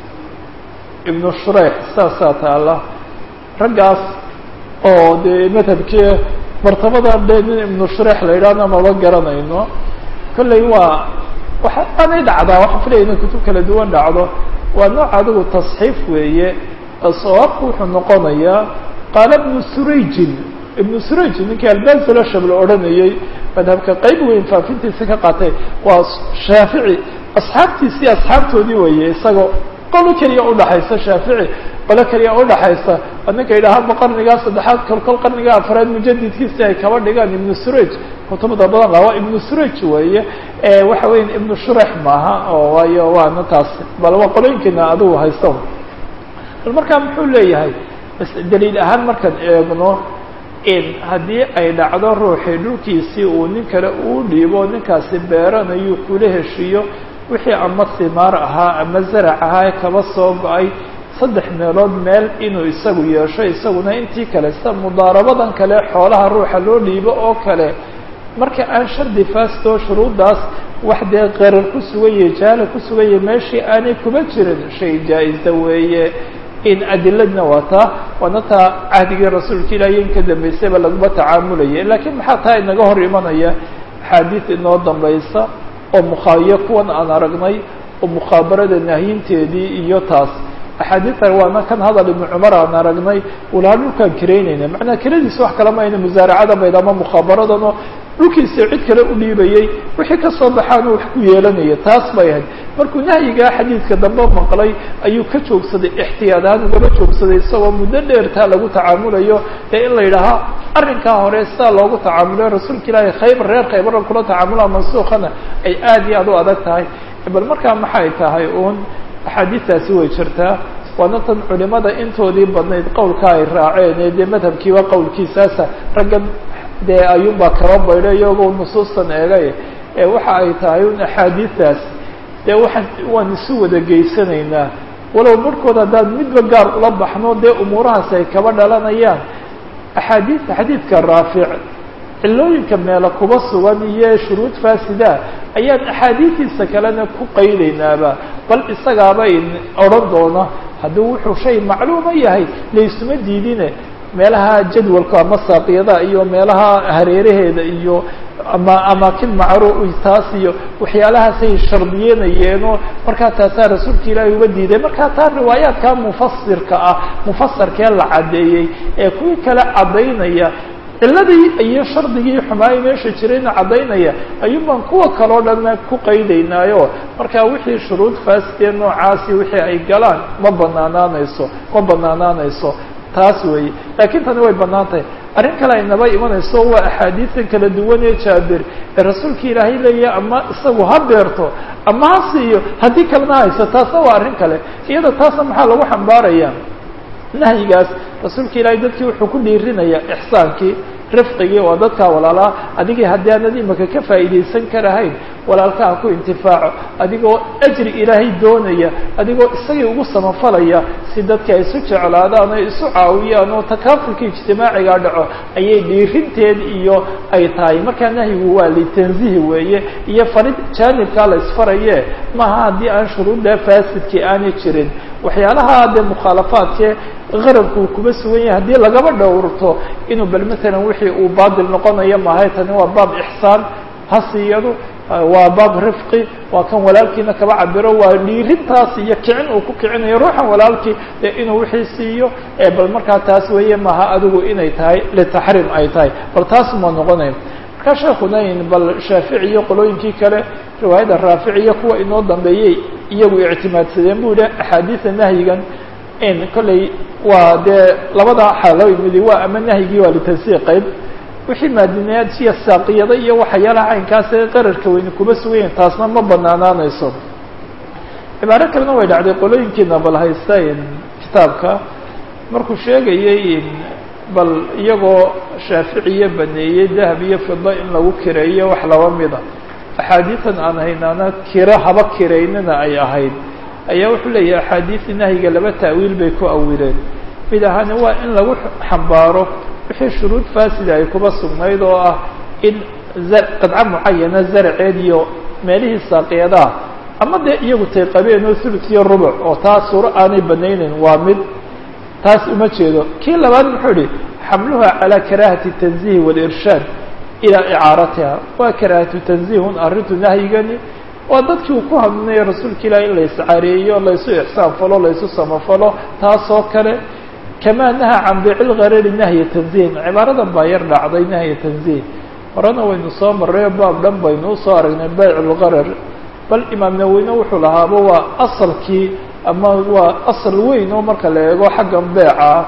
ibnu shurayx saasaa taala raggaas oo dee madhabkii martabadan dee nin ibnu shurayx la yidhahna maba garanayno kolley waa waxa aanay dhacdaa waxaan filaya inay kutub kala duwan dhacdo waa nooc adigu tasxiif weeye sawaabku wuxuu noqonayaa qaala ibnu surayjin ibnu surayjin ninkii albansalashab la odhanayey madhabka qeyb weyn faafintiisa ka qaatay waa shaafici asxaabtiisii asxaabtoodii weeye isagoo qolo keliya udhaxaysa shaafici qolo keliya udhaxaysa ninka yidhaahaba qarnigaa saddexaad kolkol qarniga afraad mujadidkiisi ay kaba dhigaan ibnu suraj kutubda badan la waa ibnu suraj weeye waxa weya ibnu shurax maaha oo waayo waana taas bal waa qolooyinkiina adigu haysto bal markaa muxuu leeyahay daliil ahaan markaan eegno in haddii ay dhacdo ruuxii dhulkiisii uu nin kale uu dhiibo ninkaasi beeranayu kula heshiiyo wixii ama simaar ahaa ama zarac ahaa ee kaba soo go-ay saddex meelood meel inuu isagu yeesho isaguna intii kale sida mudaarabadan kale xoolaha ruuxa loo dhiibo oo kale marka aan shardi faasto shuruuddaas wax dee qarar ku suganye jahala ku suganye meeshii aanay kuma jirin shay jaa-isa weeye in adiladna wataa waana taa cahdigii rasuulka ilaahiy in ka dambaysayba laguma tacaamulaya laakiin maxaa taa inaga hor imanaya axaadiid inoo dambaysa oo mukhaayo kuwan aan aragnay oo mukhaabarada nahyinteedii iyo taas axaadiidtan waana kan hadal ibnu cumar aan aragnay walaha dhulkaan kiraynayna macnaa kiradiisa wax kala mayna musaaracada bayd ama mukhaabaradanoo dhulkiisa cid kale u dhiibayey wixii kasoo baxaanu wax ku yeelanaya taas bay ahayd markuu nahyigaa xadiidka dambe maqlay ayuu ka joogsaday ixtiyaad ahaan ugaba joogsaday isagoo muddo dheertaa lagu tacaamulayo ee in la yidhaahaa arrinkaa hore sidaa loogu tacaamulayo rasuulka ilaahay khaybar reer khaybarra kula tacaamulaa mansuukhana ay aad iyo aad u adag tahay bal markaa maxay tahay uun axaadiistaasi way jirtaa waana tan culimada intoodii badnayd qowlka ay raaceen ee dee madhabkiiba qowlkiisaasa raggan dee ayuunbaa kaba baydho iyagoo nusuustan eegay ee waxa ay tahay un axaadiistaas dee waxaan waan isu wada geysanaynaa walow marhkood haddaan midba gaar ula baxno dee umuurahaas ay kaba dhalanayaan axaadiista xadiidka raafic cilooyinka meela kuba sugan iyo shuruud faasida ayaan axaadiistiisa kalena ku qaydaynaaba bal isagaaba in odhan doona haddii wuxuu shay macluuma yahay laysuma diidine meelaha jadwalka ama saaqiyada iyo meelaha hareeraheeda iyo ama amaakin macruuf taas iyo waxyaalahaasay shardiyeenayeenoo markaa taasaa rasuulka ilaahi uga diiday markaa taa riwaayaadka mufasirka ah mufasarkee la caddeeyey ee kuwii kale caddaynaya ciladii iyo shardigii xumaayay meesha jirayna caddaynaya ayuun baan kuwa kaleo dhanna ku qaydaynaayo marka wixii shuruud faasidee noocaasi wixii ay galaan ma banaanaanayso ma banaanaanayso taas weeye laakiin tani way bannaan tahay arrin kale ay naba imanayso waa axaadiidan kala duwan ee jaabir ee rasuulka ilaahay leeyahay ama isagu ha beerto ama ha siiyo haddii kalena hayso taasna waa arrin kale iyada taasna maxaa lagu xambaaraya nahyigaas rasuulka ilaahay dadkii wuxuu ku dhiirinaya ixsaankii rifqigii oo dadkaa walaalaa adigii haddii aanad imaka ka faa'iidaysan karahayn walaalkaha ku intifaaco adigoo ajri ilaahay doonaya adigoo isagii ugu samafalaya si dadka ay isu jeclaadaan oo isu caawiyaan oo takaafulka ijtimaaciga dhaco ayay dhiirinteed iyo ay tahay markaa nahyigu waa litanzihi weeye iyo farid jaanibkaa la isfaraye maaha haddii aan shuruudda faasidkii aanay jirin waxyaalaha dee mukhaalafaadkee qarabku uu kuba sugan yahay haddii lagaba dhowrto inuu bal matalan wixii uu baadil noqonayo mahay tani waa baab ixsaan hasiyadu waa baab rifqi waa kan walaalkiina kaba cabiro waa dhiirintaas iyo kicin uu ku kicinayo ruuxan walaalkii dee inuu wixii siiyo bal markaa taas weeye maha adigu inay tahay litaxriim ay tahay bal taas ma noqonayo markaa sheekuna bal shaafici iyo qolooyinkii kale riwaayadda raafici iyo kuwa inoo dambeeyey iyagu ictimaadsadeen bu yihi axaadiida nahyigan in kolley waa dee labada xaalo midi waa ama nahyigii waa litansiiq qayb wixii maadinayaad siya saaqiyada iyo waxyaalaha caynkaas ee qararka weyne kuma sugayahin taasna ma banaanaanayso cibaaro kalena way dhacday qolooyinkiina bal haysta kitaabka markuu sheegayay bal iyagoo shaaficiya baneeyey dahab iyo fida in lagu kireeyo wax laba mida axaadiidan aan haynaana kiro haba kiraynina ay ahayd ayaa wuxuu leeyahay axaadiisi nahyiga laba ta'wiil bay ku awileen mid ahaani waa in lagu xambaaro wixii shuruud faasida ay kuba sugnayd oo ah in qadco mucayana zaraceed iyo meelihii saaqiyadaha ama dee iyagu tay qabeen oo thuluth iyo rubuc oo taas suuro aanay banayneyn waa mid taas uma jeedo kii labaad muxuu ihi xamluha calaa karaahati tanzihi walirshaad ilaa icaaratiha waa karaahatu tanzihun arrintu nahyigani waa dadkii uu ku hadlinaya rasuulka ilahi in la iscaareeyo laysu ixsaan falo laysu samafalo taasoo kale kamaa nahaa can biici lgarari nahya tanzihin cibaaradan baa yar dhacday nahya tanzih horena waynu soo marray baab dhan baynu usoo aragnay bayc lgarar bal imaam naweyne wuxuu lahaaba waa asalkii ama waa asal weyn oo marka la eego xaggan beeca ah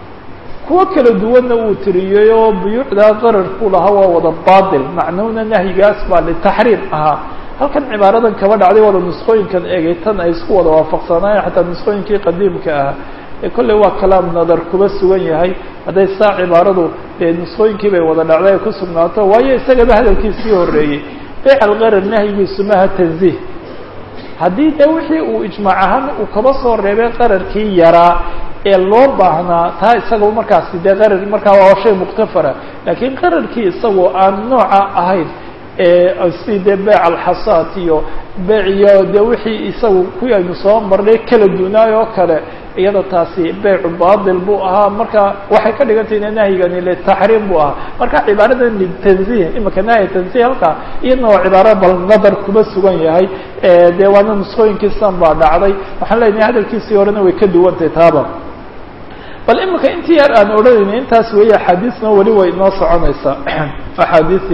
kuwo kala duwanna uu tiriyey oo buyuucdaa qararku lahaa waa wada baatil macnuhuna nahyigaas baa litaxriim ahaa halkan cibaaradan kaba dhacday wada nusqooyinkan egay tan ay isku wada waafaqsanaayeen xataa nusqooyinkii qadiimka ah ee kolley waa kalaam nadar kuba sugan yahay hadday saa cibaaradu dee nusqooyinkii bay wada dhacday ay ku sugnaato waayo isagaba hadalkiisii horreeyey beyc algarar nahyigiisu maha tanziih haddii de wixii uu ijmaac ahaan uu kaba soo reebay qararkii yaraa ee loo baahnaa taa isagao markaasi dee qarar markaa waa shay muktafara laakiin qararkii isagoo aan nooca ahayn si dee beyc alxasaad iyo beyc iyo dee wixii isagu kuwii aynu soo marnay kala dunaay oo kale iyada taasi beycu batil buu ahaa marka waxay ka dhigan tahay ina nahyigani litaxriim buu ahaa marka cibaaradan litanzih imika nahya tanzih halkaa iyadna waa cibaaro bal nadar kuma sugan yahay dee waana nusqooyinkiisan baa dhacday waxaan leenahay hadalkiisii horena way ka duwantahay taaba bal imika intii yar aan odhanayna intaas weeye axaadiisna weli way inoo soconaysaa axaadiisii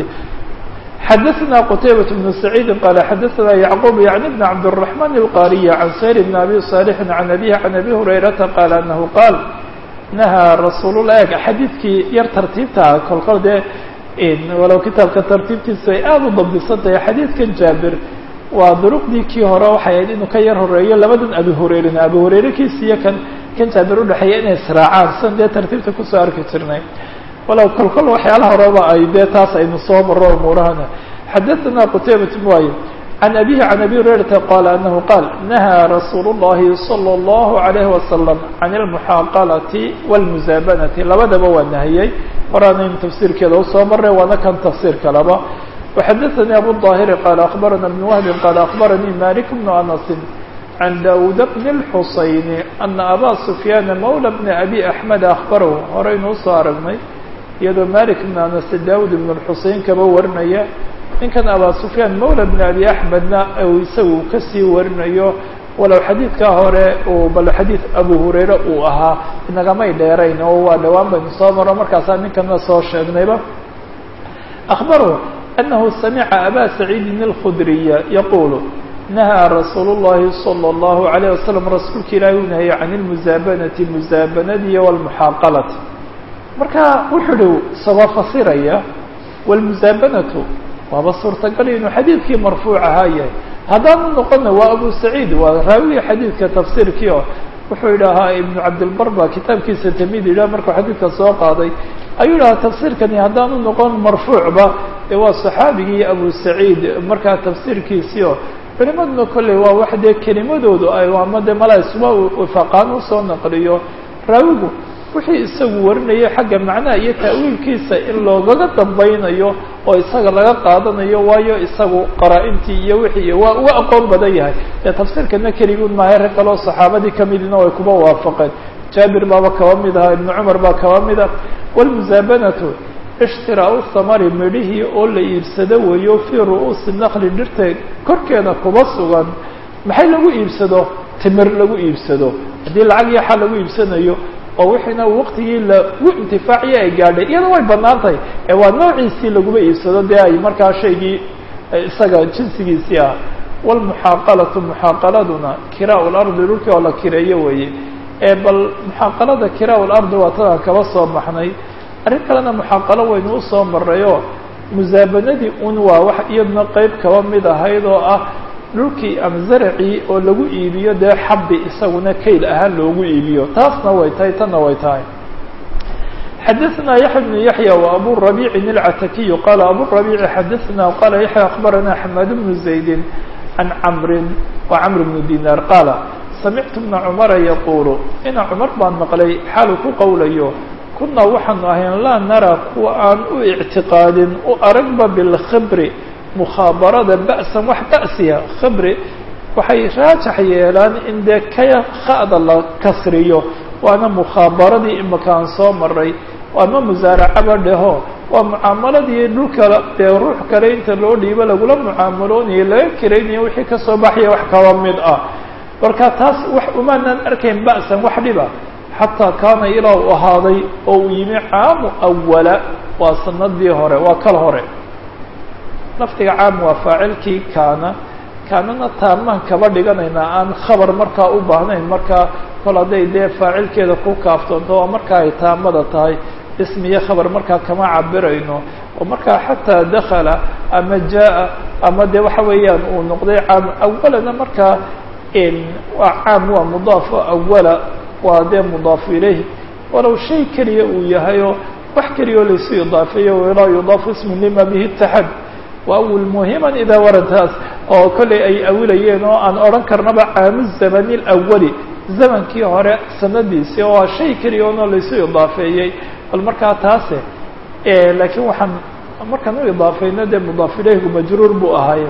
xadaثna qتaybaة بن سacيidi qال xadaثna yعqوب yعnي بن cabdالرحمن الqاriي عan sayr بن abi صالح عan abيه عan abi هurayرaةa qال أنه qاal نahىa rasuul الlah eg xadiidkii yar tartiibta ah kolkol dee walow kitaabka tartiibtiisa ay aada u dabdisan tahay xadiidkan jaabir waa duruqdii kii hore waxay ahayd inuu ka yar horeeyo labadan abi hurayrena abi hurayre kiisiyo kan kan jaabir udhexeeya inay israacaan san dee tartiibta kusoo arki jirnay walow kol kol waxyaalaha horeba ay dee taas aynu soo maro umuurahana xadaثna qtaybat waay can abihi can abi hurayrata qaala anahu qaal nahaa rasuul الlahi salى الlahu عalayhi wasalam can اlmuxaaqalati wاlmusaabanati labadaba waa nahiyey horaanaynu tafsiirkeeda usoo maray waana kan tafsiir kalaba وxadaثnي abu الظاhiri qaala akbarana بn wahbi qaala akbaranii malik bnu anasi عن dاود بن الحuseين أنa abا سفyاn mولى بن أbي أحmed أخbarhu horeynu usoo aragnay iyadoo malik بن anas dawud بن الxusein kaba warinaya ninkan abا سفyاn mولى بن أbي أحmedna u isagu kasii warinayo walow xadiidkaa hore uu bal xadiid abu hurayre uu ahaa inagamay dheerayn oo waa dhowaan baynu soo maro markaasaa ninkana soo sheegnayba أخbarhu أنه samca abا سacيidi الخdriya yaqul nahaa rasuul الlahi salى الlahu عalيه wasalam rasuulka ilaahi uu nahayey can اlmusaabanati musaabanadiiyo wاlmuxaaqalati marka wuxuu hi isagoo fasiraya wاlmusaabanatu waaba suurtagal inuu xadiidkii marfuuc ahaa yahay haddaanu noqona waa abu saciid waa raawiga xadiidka tafsiirkii oo wuxuu yidhaahaa ibnu cabdilbar ba kitaabkiisa tamid yidhah markuu xadiidka soo qaaday ayuu yidhahaa tafsiirkani haddaanu noqon marfuucba dee waa saxaabigii abu saciid markaa tafsiirkiisiio culimaduna kolley waa wax dee kelimadoodu ay ama dee mala isuma wifaqaan usoo naqliyo raawigu wixii isagu warinayay xagga macnaha iyo ta'wiilkiisa in loogaga dambaynayo oo isaga laga qaadanayo waayo isagu qaraa-intii iyo wixii waa uga aqoon badan yahay dee tafsiirkana keliguun maahay rag kaloo saxaabadii kamidina way kuba waafaqeen jaabir baaba kaba mid aha ibnu cumar baa kaba mid ah wlmusaabanatu ishtiraa-u thamari midhihii oo la iibsado weeyo fii ru'uusi nakli dhirta korkeeda kuba sugan maxay lagu iibsado timir lagu iibsado haddii lacag iyo xal lagu iibsanayo oo wixiina waqtigii lagu intifaaciyo ay gaadhay iyada way banaan tahay ee waa noociisii laguma iibsado dee ay markaa shaygii isaga jinsigiisii ah wlmuxaaqalatu muxaaqaladuna kiraa lardi dhulkii oo la kireeyo weeye ee bal muxaaqalada kiraa lardi waa tadaan kaba soo baxnay arrin kalena muxaaqalo waynu usoo marayoo musaabanadii un waa wax iyaduna qeyb kaba mid ahayd oo ah dhulkii ama zaracii oo lagu iibiyo dee xabbi isaguna kayl ahaan loogu iibiyo taasna way tahay tanna way tahay xadaثna yaحya بن yaحyى وabu رabيعi الcatakiy qala abu رabيعi xadaثna qala yaحyى aخbarana xmad بن زaydi عan cmri وcmr بن dinar qaala samictu بna cmara yaqulu ina cmar baan maqlay xaalu ku qowlayo kunaa waxaanu ahayn laa nara kuwa aan u اctiqaadin u aragba bاlkibri mukhabarada ba'san wax ba'siya khibri waxay raajax yeelaan in dee kaya kha'da la kasriyo waana mukhaabaradii imaka aan soo maray ama musaaracaba dheho waa mucaamaladii dhulka dee ruux kale inta loo dhiibo lagula mucaamaloonaya laga kiraynaya wixii kasoo baxaya wax kaba mid ah marka taas wax umaanaan arkayn ba'san wax dhiba xataa kaana ilaa u ahaaday oo uu yimi caamu awala waa sanadii hore waa kal hore lafdiga caam waa faacilkii kaana kaanana taamaan kaba dhiganaynaa aan khabar markaa u baahnayn markaa kol hadday dee faacilkeeda ku kaaftoonto oo markaa ay taamada tahay ismiyo khabar markaa kama cabirayno oo markaa xataa dakala ama jaa ama dee waxa weeyaan uu noqday caam awalana markaa waa caam waa mudaaf awala waa dee mudaafu ilayh walow shay keliya uu yahayo wax keliya oo laysu idaafeeyo walaa yudaafu ismu lima bihi itaxad waawil muhiman idaa waradtaas oo kollay ay awilayeen oo aan odhan karnaba caamu zamani alawali zamankii hore sanadiisii oo a shay keliya oona laysu idaafeeyey bal markaa taase laakiin waxaan markaan u idaafeyno dee mudaaf ilayhgu majruur buu ahaaye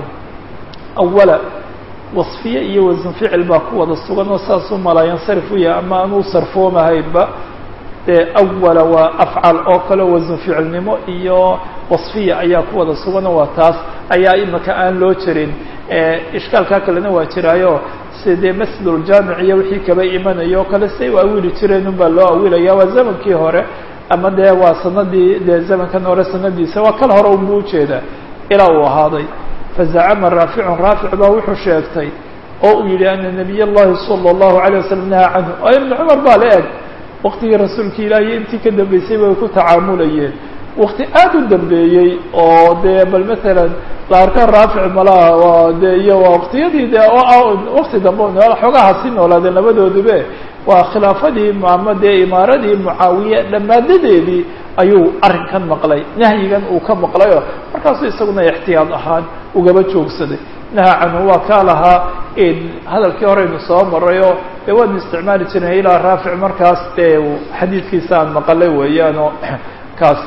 awala wasfiye iyo wasan ficil baa ku wada sugan oo saasuu malaa yansarif u yahay ama aan u sarfoomahaynba dee awala waa afcal oo kale wasan ficilnimo iyo wasfiya ayaa ku wada suganoo waa taas ayaa imaka aan loo jirin ishkaalkaa kalena waa jiraayo si dee masjiduljaamic iyo wixii kaba imanayo o kale siay u awili jireen un baa loo awilaya waa zamankii hore ama dee waa sanadii dee zamankan hore sanadiisa waa kal hore unbu ujeedaa ilaa uu ahaaday fazacama raaficun raafic baa wuxuu sheegtay oo uu yihi ana nabiy llahi sala allahu alayh wasalam nahaa canhu oo ibnu cumar baa la eg waktigii rasuulka ilaahiyo intii ka dambeysay bay ku tacaamulayeen wakti aad u dambeeyey oo dee bal matalan la arka raafic malaha de iyo waa waktiyadii de wakti dambe xoogaha si noolaadeen labadoodube waa khilaafadii ama dee imaaradii mucaawiye dhammaadadeedii ayuu arrinkan maqlay nahyigan uu ka maqlayo markaasuu isaguna ixtiyaad ahaan ugaba joogsaday naha canhu waa kaa lahaa hadalkii horeynu soo marayoo dee waanu isticmaali jirnay ilaa raafic markaas dee xadiidkiisa aan maqalay weeyaan oo kaas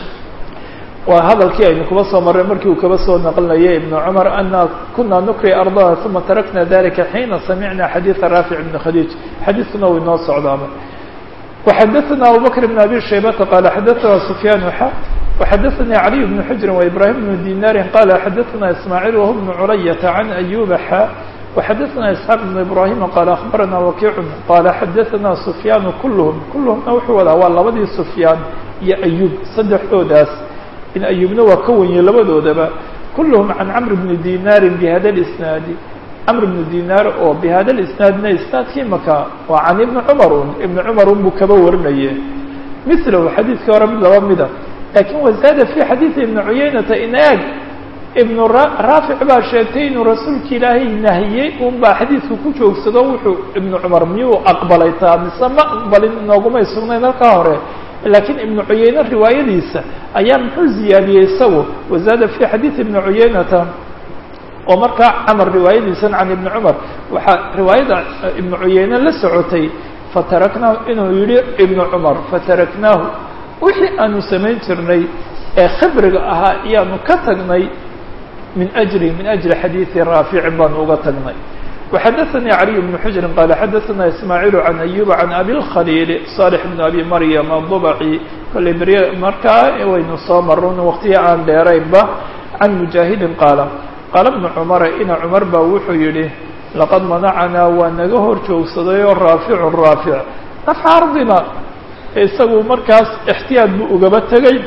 waa hadalkii aynu kuba soo marray markii uu kaba soo naqlinayay ibnu cumar ana kuna nukri ardana uma tarakna dalika xiina samicna xadiida raafic ibn khadiij xadiidkuna uu inoo socdaaba وxadثna abu bkr بن abi shaybata qala xadaثna sufyaan xa وxadaثnii عaliي بن xujri وإbrahim بن dinari qala xadaثna ismaaعيل whu بن culayaةa عan أyuba xa وxadaثna isxaaq بن ibrahima qala aخbarana wakiic qala xadaثna sufyaan kulhm kulhmna wuxuu wadaa waa labadii sufyaan iyo ayub saddexdoodaas in ayubna waa ka wenye labadoodaba kulhm can cmr bni dinari bhada اsnaadi cmr bnu dinar oo bihada isnaadna isnaadkii maka waa can ibni cumar un ibni cumar un buu kaba warinaye milahu xadiidkii hore mid laba mida lakin wazaada fi xadiidi ibni cuyaynata in eeg ibnu raafic baa sheegtay inuu rasuulka ilaahay nahiyey un baa xadiidka ku joogsado wuxuu ibnu cumar miyuu aqbalay taa mise ma aqbalin inoogumay sugnayn halkaa hore laakiin ibnu cuyeyne riwaayadiisa ayaa muxuu ziyaadiyey isagu wazaada fi xadiid ibni cuyeynata oo markaa camar riwaayadiisan can ibni cumar waxaa riwaayada ibnu cuyeyne la socotay fataraknaahu inuu yihi ibnu cumar fataraknaahu wixii aanu samayn jirnay ee khibriga ahaa iyaanu ka tagnay min ajli min ajli xadiidi raaficin baanu uga tagnay وxadثnي علي بن حجر qال xadثna إسماعيل عن أيوب عن أbي الخليل صالح بن أbي مريم الضبعي kollay berye markaa waynu soo marun waqtiya aan dheeraynba عن مجاهد qاaل qاaل بن cمر ina cمر ba wuxuu yihi لaqad manacnaa waa naga hor joogsaday oo raafiع raafiع نفع ardina isagu markaas اxtiyaaط buu ugaba tegay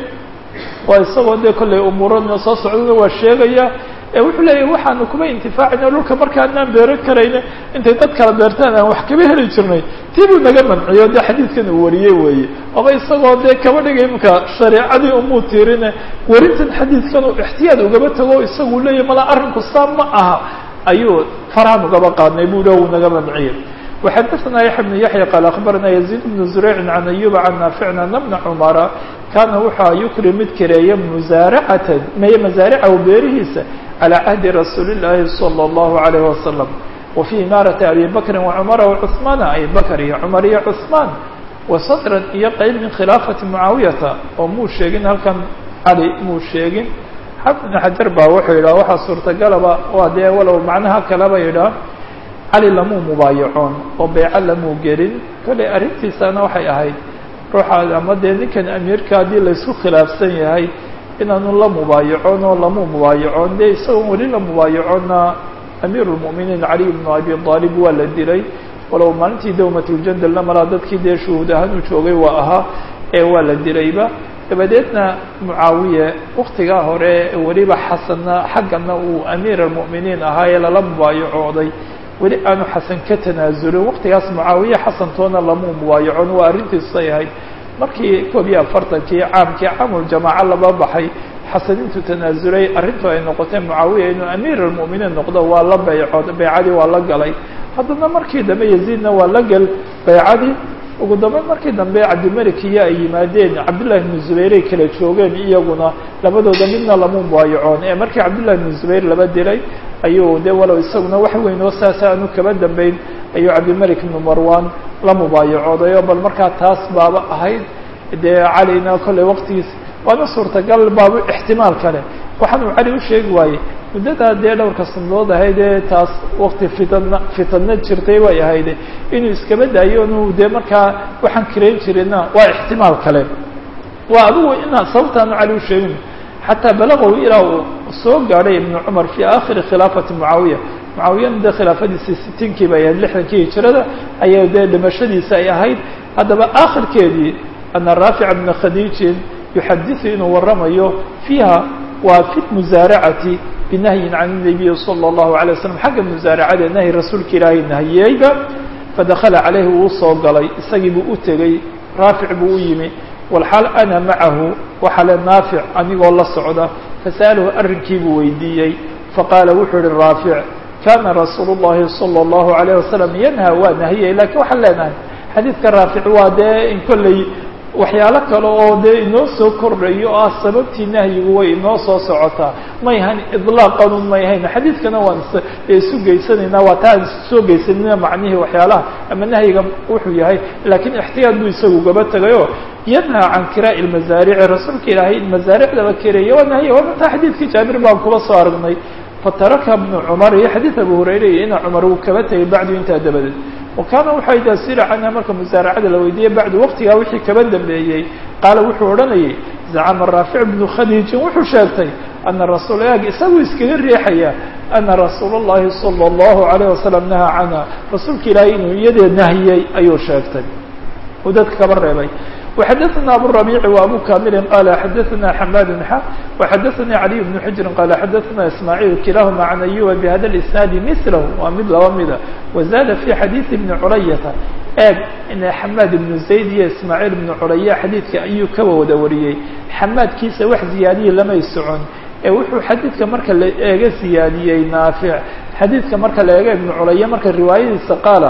waa isagoo dee kollay umuuradna soo socdana waa sheegaya ee wuxuu leeyahy waxaanu kuma intifaacayna dhulka markaanaan beeran karayna intay dad kala beertaan aan wax kaba heli jirnay tii buu naga manciyo dee xadiidkan uu wariyey weeye oba isagoo dee kaba dhigay imka shareecadii umuu tiirine warintan xadiidkan uu ixtiyaad ugaba tago isagu leeyahy mala arrinku saa ma aha ayuu faraan ugaba qaadnay buu dha uu naga manciyey وxadثna yaحya بن yaحyى qال أخbarna يزيد بن زurيع عن أyوب عن ناaفعna أن بن cمرa kana wuxua yukri mid kareeya musaaracata meye masaaricahu beerihiisa calى cahdi rasuuli الlahi صلى الlaه عليه وسلم وفي imaaraةi abi bakri وcmara وcثmaana abi bakr iyo cmar iyo cثmaan وsadran iyo qeyb min khilaafati mucaawiyata oo muu sheegin halkan cali muu sheegin xafid بن xajar ba wuxuu yidhah waxaa suurtagalaba waa dee walow macnaha kaleba yidhaah cali lamuu mubaayacoon oo beyco lamuu gelin kollay arrintiisana waxay ahayd ruuxa ama dee ninkan amiirka haddii laysku khilaafsan yahay inaanu la mubaayacoon oo lamuu mubaayacoon dee isagoon weli la mubaayacoonna amiiru lmu'miniin caliy bnu abi aalib waa la dilay walow maalintii dawmatljandalna malaa dadkii dee shuhuud ahaan u joogay waa ahaa ee waa la dilayba dabadeedna mucaawiye waktigaa hore weliba xasanna xaggana uu amiir almu'miniin ahaa ee lala mubaayacooday weli aanu xasan ka tanaasulin waktigaas mucaawiye xasantoona lamuu mubaayacon waa arrintiisay ahayd markii koob iyo afartankii caamkii caamuljamaaco laba baxay xasan intuu tanaasulay arrintu ay noqotay mucaawiya inuu amiir almu'miniin noqdo waa la beycood beycadii waa la galay haddana markii dambe yaziidna waa la gal beycadii ugu dambeyn markii dambe cabdilmelik iyo ay yimaadeen cabdullahi bnu zubayray kala joogeen iyaguna labadooda midna lamu mubaayacoon ee markii cabdullahi bnu zubayr laba dilay ayuu de walow isaguna wax weyn oo saasa aanu kaba dambeyn ayuu cabdilmelik ibnu marwan la mubaayacoodayo bal markaa taas baaba ahayd dee calina kollay waqtigiis waana suurtagal baaba ixtimaal kale waxaanuu cali u sheegi waayey muddadaa dee dhowrka sanadood ahayd ee taas wakti fitana fitana jirtay bay ahayd inuu iskaba daayo inu dee markaa waxaan kirayn jirina waa ixtimaal kale waa adigu inaa sababtaanu cali u sheegin xataa balaqow ilaa uu soo gaadhay ibnu cumar fii aakhiri khilaafati mucaawiya mucaawiyana dee khilaafadiisii sitiinkii bay ahayd lixdankii hijirada ayaa dee dhimashadiisa ay ahayd haddaba aakhirkeedii ana raafica bna khadiijin yuxadiثu inuu waramayo fiiha waa fi musaaracati binahyin can الnabiyi salى الlahu عalيه waslm xagga musaaracada nahyi rasuulka ilaahay nahiyeyba fadakala calayhi wuu soo galay isagii buu u tegey raafic buu u yimi walxaal ana macahu waxaa le naafic anigoo la socda fasa'alahu arrinkii buu weydiiyey faqaala wuxuu ihi raafic kana rasuulu الlahi salى الlahu عalيه wasalam yanha waa nahiyey lakiin waxaan leenahay xadiidka raafic waa dee in kolley waxyaalo kale oo dee inoo soo kordhayo oo ah sababtii nahyigu way inoo soo socotaa may hayn idlaaqanun may hayn xadiidkana waan isu geysanaynaa waa taa soo geysanina macnihii waxyaalaha ama nahyiga wuxuu yahay laakiin ixtiyaad buu isagu gaba tegayo yanhaa can kiraa'i lmasaarici rasuulka ilaahay in masaaricda la kereeya waa nahya waa mataa xadiidkii jaabir baan kuba soo aragnay fataraka bnu cumar iyo xadiid abu hurayra iyo ina cumar uu kaba tegay bacdu intaa dabadeed wakaana waxaa idasila canha marka musaaracada la weydiiyey bacdu waqtigaa wixii kaba dambeeyey qaala wuxuu odhanayay zacama raafic bnu khadiijin wuxuu sheegtay ana rasuul ag isaguu iskaga riixaya ana rasuul اllahi salى اllahu alayه wasalam nahaa canha rasuulka ilaahay inuu iyadee nahiyey ayuu sheegtay uu dadka kaba reebay وxadثna abu الربيع وأbو كامل qال xadثna حmاd ح وxadثnي علي بن حجر qال xadثna إسماعيل كiلaهma عن أيوب بhda الإسناaد مثله waa mid laba mida وزاد في xadيiث بن culaيةa eeg xmاd بن زayd iyo إسماعيل بن culaya xadiidka ayuu kaba wada wariyey xamaadkiisa wax ziyaadiye lamay socon ee wuxuu xadiidka marka la eega ziyaadiyey naafiع xadiidka marka la eega iبن culaya marka riwaayadiisa qaala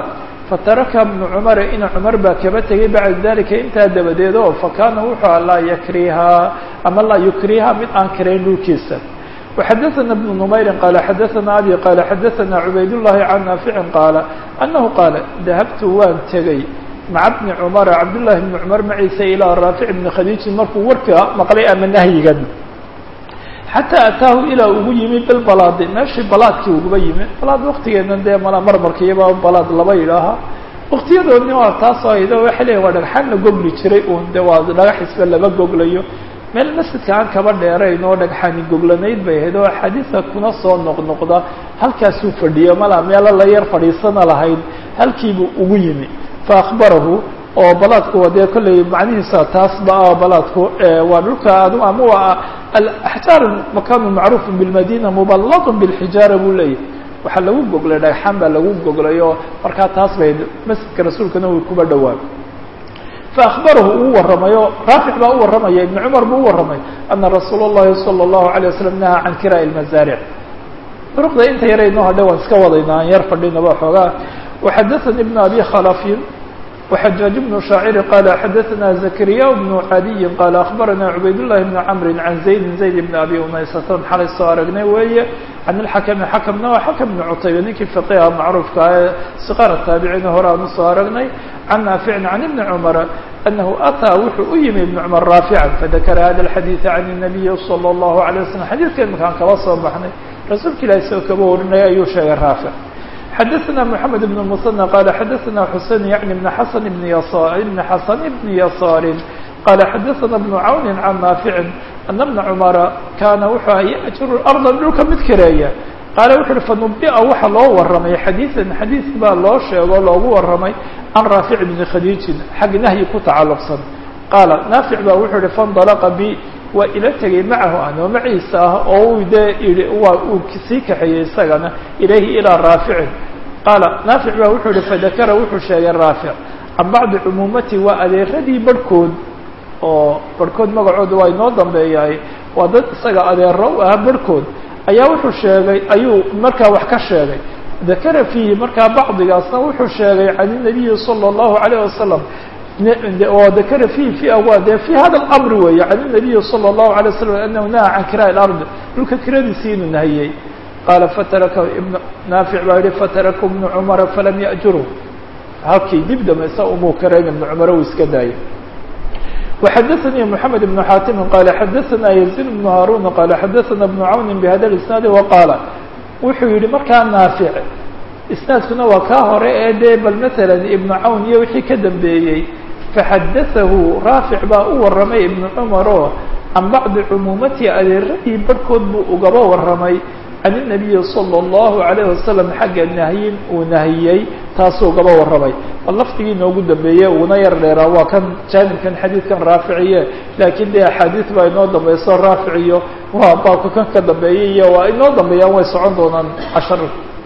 fataraka bnu cumara ina cumar baa kaba tegay bacda dalika intaa dabadeed oo fakaana wuxuu a laa yakrihaa ama laa yukriha mid aan kirayn dhulkiisa وxadثna بن نmayri qال xadثna abي qال xadثna عubayd الlahi can naafici qaala أnahu qaala dahabtu waan tegey maca bni cmara cabdالlahi bni cmar maciisa ilىa raafic bni khadiijin markuu warka maqlay ama nahyigan xataa ataahu ilaa ugu yimi bilbalaadi meeshii balaadkii uguba yimi balaad waktigeena dee mala marmarkiyaba balaad laba yidhaaha waktiyadoodni waa taasoo aydo waxay leeyiin waa dhagxaan la gogli jiray uun de waa dhagaxisba laba goglayo meel masjidka aan kaba dheerayn oo dhagxani goglanayd bay ahayd oo axaadiisa kuna soo noqnoqda halkaasuu fadhiyo mala meelo la yar fadhiisana lahayd halkiibuu ugu yimi fa akhbarahu oo balaadku dee kolley macnihiisa taasba balaadku waa dhulka ama waa alaxjaar makaanu macruufu bilmadina muballatun bilxijaara buu leeyahy waxaa lagu goglay dhagxaan baa lagu goglay oo markaa taas bay masjidka rasuulkana way kuba dhowaan faakbarahu uu waramayo raafic baa u warramaya ibn cumar buu u warramay ana rasuula اllahi salى اllahu عalيه waslm nahaa can kiraaءi اlmazaaric duruqda inta yaraynoo hadhe waan iska wadayna aan yar fadhinaba xoogaa waxadaثani ibn abi khalafin وxajaaج bnu shaaciri qala xadaثna zakariya bnu cadiyin qaala akhbarana cubayd llahi bni camri can zaydin zayd bni abi umaysatan xalay soo aragnay weeye can ilxakami xakamna waa xakam bni cutayba ninkii faqiha macruufka ee siqaar taabiciina hore aan usoo aragnay can naaficin can ibni cumara anahu ataa wuxuu u yimi ibn cumar raafican fadakara hada alxadiida can الnabiyi salى اllahu عalيه waslm xadiidka imakaan kaba soo baxnay rasuulka ilahi soo kaba warinaya ayuu sheegay raafic xadaثna mحamed بن المثنى qala xadaثna xusein yعni بn xasan bn bn xasan bni yasaari qala xadaثna بn cawni can naafici ana bna cumara kaana wuxuu aha yأjuru arضa dhulka mid kareeya qaala wuxu uhi fanubia waxa loo waramay xadiiثan xadiiث baa loo sheego loogu waramay can raafic bni khadiijin xag nahyi ku tacaluqsan qaala naafic ba wuxuu ihi faاndalqa bi waa ila tegay macahu anoo maciisa ah oo dee ihi waa uu sii kaxeeyey isagana ilayhi ilaa raaficin qaala naafic ba wuxuu ihi fadakara wuxuu sheegay raafic can bacdi cumuumati waa adeeradii barhkood oo barhkood magacooda waa inoo dambeeyahay waa dad isaga adeero u ah barhkood ayaa wuxuu sheegay ayuu markaa wax ka sheegay dakara fiihi markaa bacdigaasna wuxuu sheegay can inabiyi salى اllahu عalayه wasalam oo dakara fiihi fi waa dee fi hada اlamri weeye can الnabiyi salى الlahu عalيه waslm anahu naha can kiraaءi اlarض dhulka kiradiisii inuu nahiyey qaala fataraka ibn naafic baa yihi fataraka ibnu cumara falam yأjuru halkii dib dambaysa umuu kareen ibnu cumar uu iska daayay وxadaثnي mحamed بن xaatimi qala xadaثna yزيد بن haarun qala xadaثna بن cawni bhada اisnaad وaqaala wuxuu yihi markaa naafic isnaadkuna waa kaa hore ee dee bal maala ibnu cawn iyo wixii ka dambeeyey faxadaثahu raafic baa u waramay ibnu cumar oo can bacdi cumuumatihi adeeradii barhkood buu ugaba waramay can الnabiyi salى الlahu عalayه wasalam xagga nahyin uu nahiyey taasuu ugaba waramay bal lafdigii inoogu dambeeye uuna yar dheeraa waa kan jaanibkan xadiidkan raaficiye laakiin dee axaadiis baa inoo dambayso raaficiyo waa baabka kan ka dambeeyay iyo waa inoo dambeeyaan way socon doonaan cashar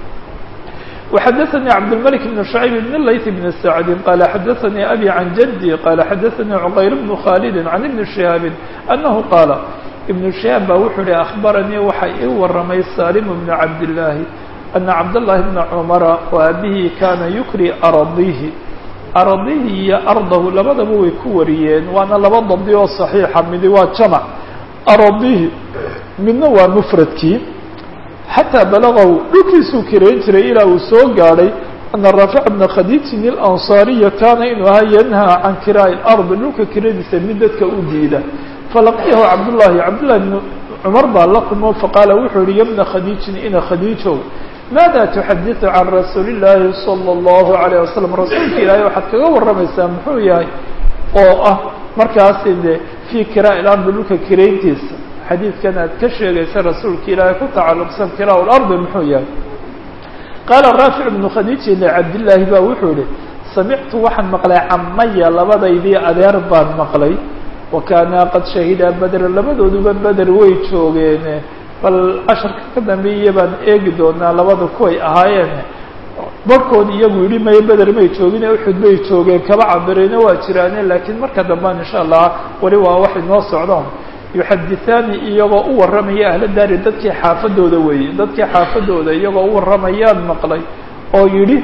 وxadaثnي cabdالملك بن شhعيب بن layث بن سعد qال xadaثnي أbي عن جدي qال xadaثnي cqayr بن khالد عن iبن شهاaب أنه qاaل iبن شهاaب ba wuxuu hi أخbarnيi waxa ii waramay saلم بن cabdاللahi أنa cabdاللahi بن cمر وaabihii kana yukri aradihi aradihi iyo ardahu labadaba way ku wariyeen waana laba dabdi oo صaحيixa midi waa jamع aradihi midna waa mfradkii xatىa balagahu dhulkiisuu kirayn jiray ilaa uu soo gaadhay ana raafic bna khadiijin ilansaariya kaana inuu ahaa yanhaa can kiraa'i اlardi dhulka kiradiisa mid dadka u diida falaqiyahu cabdullahi cabdullahi bn cumar baa la kulmo faqaala wuxuu yihi yabna khadiijin ina khadiijow maada tuxadiثu can rasuuli اllaahi salى اllahu عalيه wasalam rasuulka ilaahay waxaad kaga warramaysaa muxuu yahay oo ah markaasi de fii kiraa'i اlardi dhulka kirayntiisa xadiidkan aad ka sheegaysa rasuulka ilaahay ku tacalluqsan kiraa lardi muxuu yahay qaala raafic bnu khadiiji licabdillaahi ba wuxuu yihi samictu waxaan maqlay camaya labadaydii adeer baan maqlay wa kaanaa qad shahidaa bedra labadooduba beder way joogeen bal casharka ka dambeeya baan eegi doonaa labada kuway ahaayeen barhkood iyagu yidhi maye beder may joogine uxud bay joogeen kaba cabireyna waa jiraane laakiin marka dambaan insha allah weli waa wax inoo socdaan yuxadithaani iyagoo u warramaya ahla daari dadkii xaafadooda weeye dadkii xaafadooda iyagoo u warramayaan maqlay oo yidhi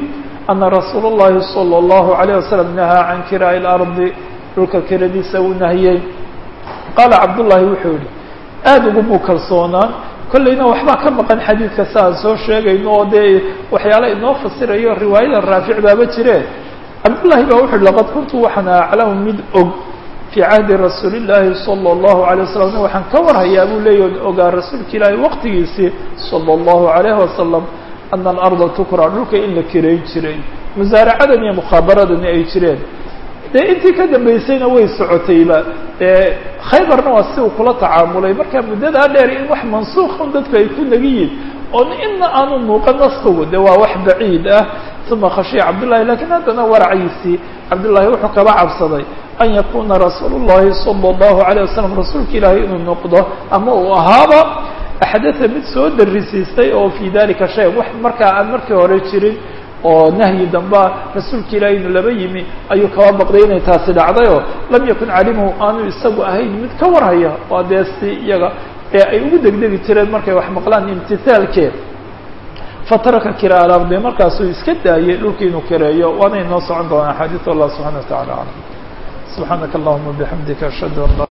ana rasuul اllahi salى اllahu عalيه wasalam nahaa can kiraa'i اlardi dhulka kiradiisa uu nahiyey qaala cabdullaahi wuxuu yihi aada ugumuu kalsoonaan kollayna waxbaa ka maqan xadiidka si aan soo sheegayno oo dee waxyaala inoo fasirayo riwaayada raafic baaba jire cabdullaahi baa wuxu uhi laqad kuntu waxaan aclamu mid og fii cahdi rasuuli llaahi salى اllahu alay wasalam waxaan ka warhayaa buu leeyahy ogaa rasuulka ilaahi waqtigiisii salى اllahu alayhi wasalam ana alarda tukra dhulka in la kirayn jiray musaaracadan iyo mukhaabaradani ay jireen dee intii ka dambaysayna way socotayba dee khaybarna waa si uu kula tacaamulay marka muddadaa dheer in wax mansuuqan dadku ay ku nagiyiin oon ina aanu muuqan naskigu de waa wax baciid ah uma khashiya cabdullahi lakiin haddana waraciisii cabdullaahi wuxuu kaba cabsaday an yakuna rasuulu llahi sala allahu alayh wasalam rasuulka ilaahay inuu noqdo ama uu ahaaba axdatha mid soo darisiistay oo fii dalika shay wax markaa aan markii hore jirin oo nahyi damba rasuulka ilaahay inuu laba yimi ayuu kaba baqday inay taasi dhacdayoo lam yakun calimuhu aanu isagu ahayn mid ka warhaya waa dee si iyaga ee ay ugu degdegi jireen markay wax maqlaan imtithaalkeed fataraka kiraa alardi markaasuu iska daayey dhulkii inuu kareeyo waana inoo socon doonaa axaadiis allah subxana wa tacala aclam subxaanaka allahuma bixamdika ashhadu an la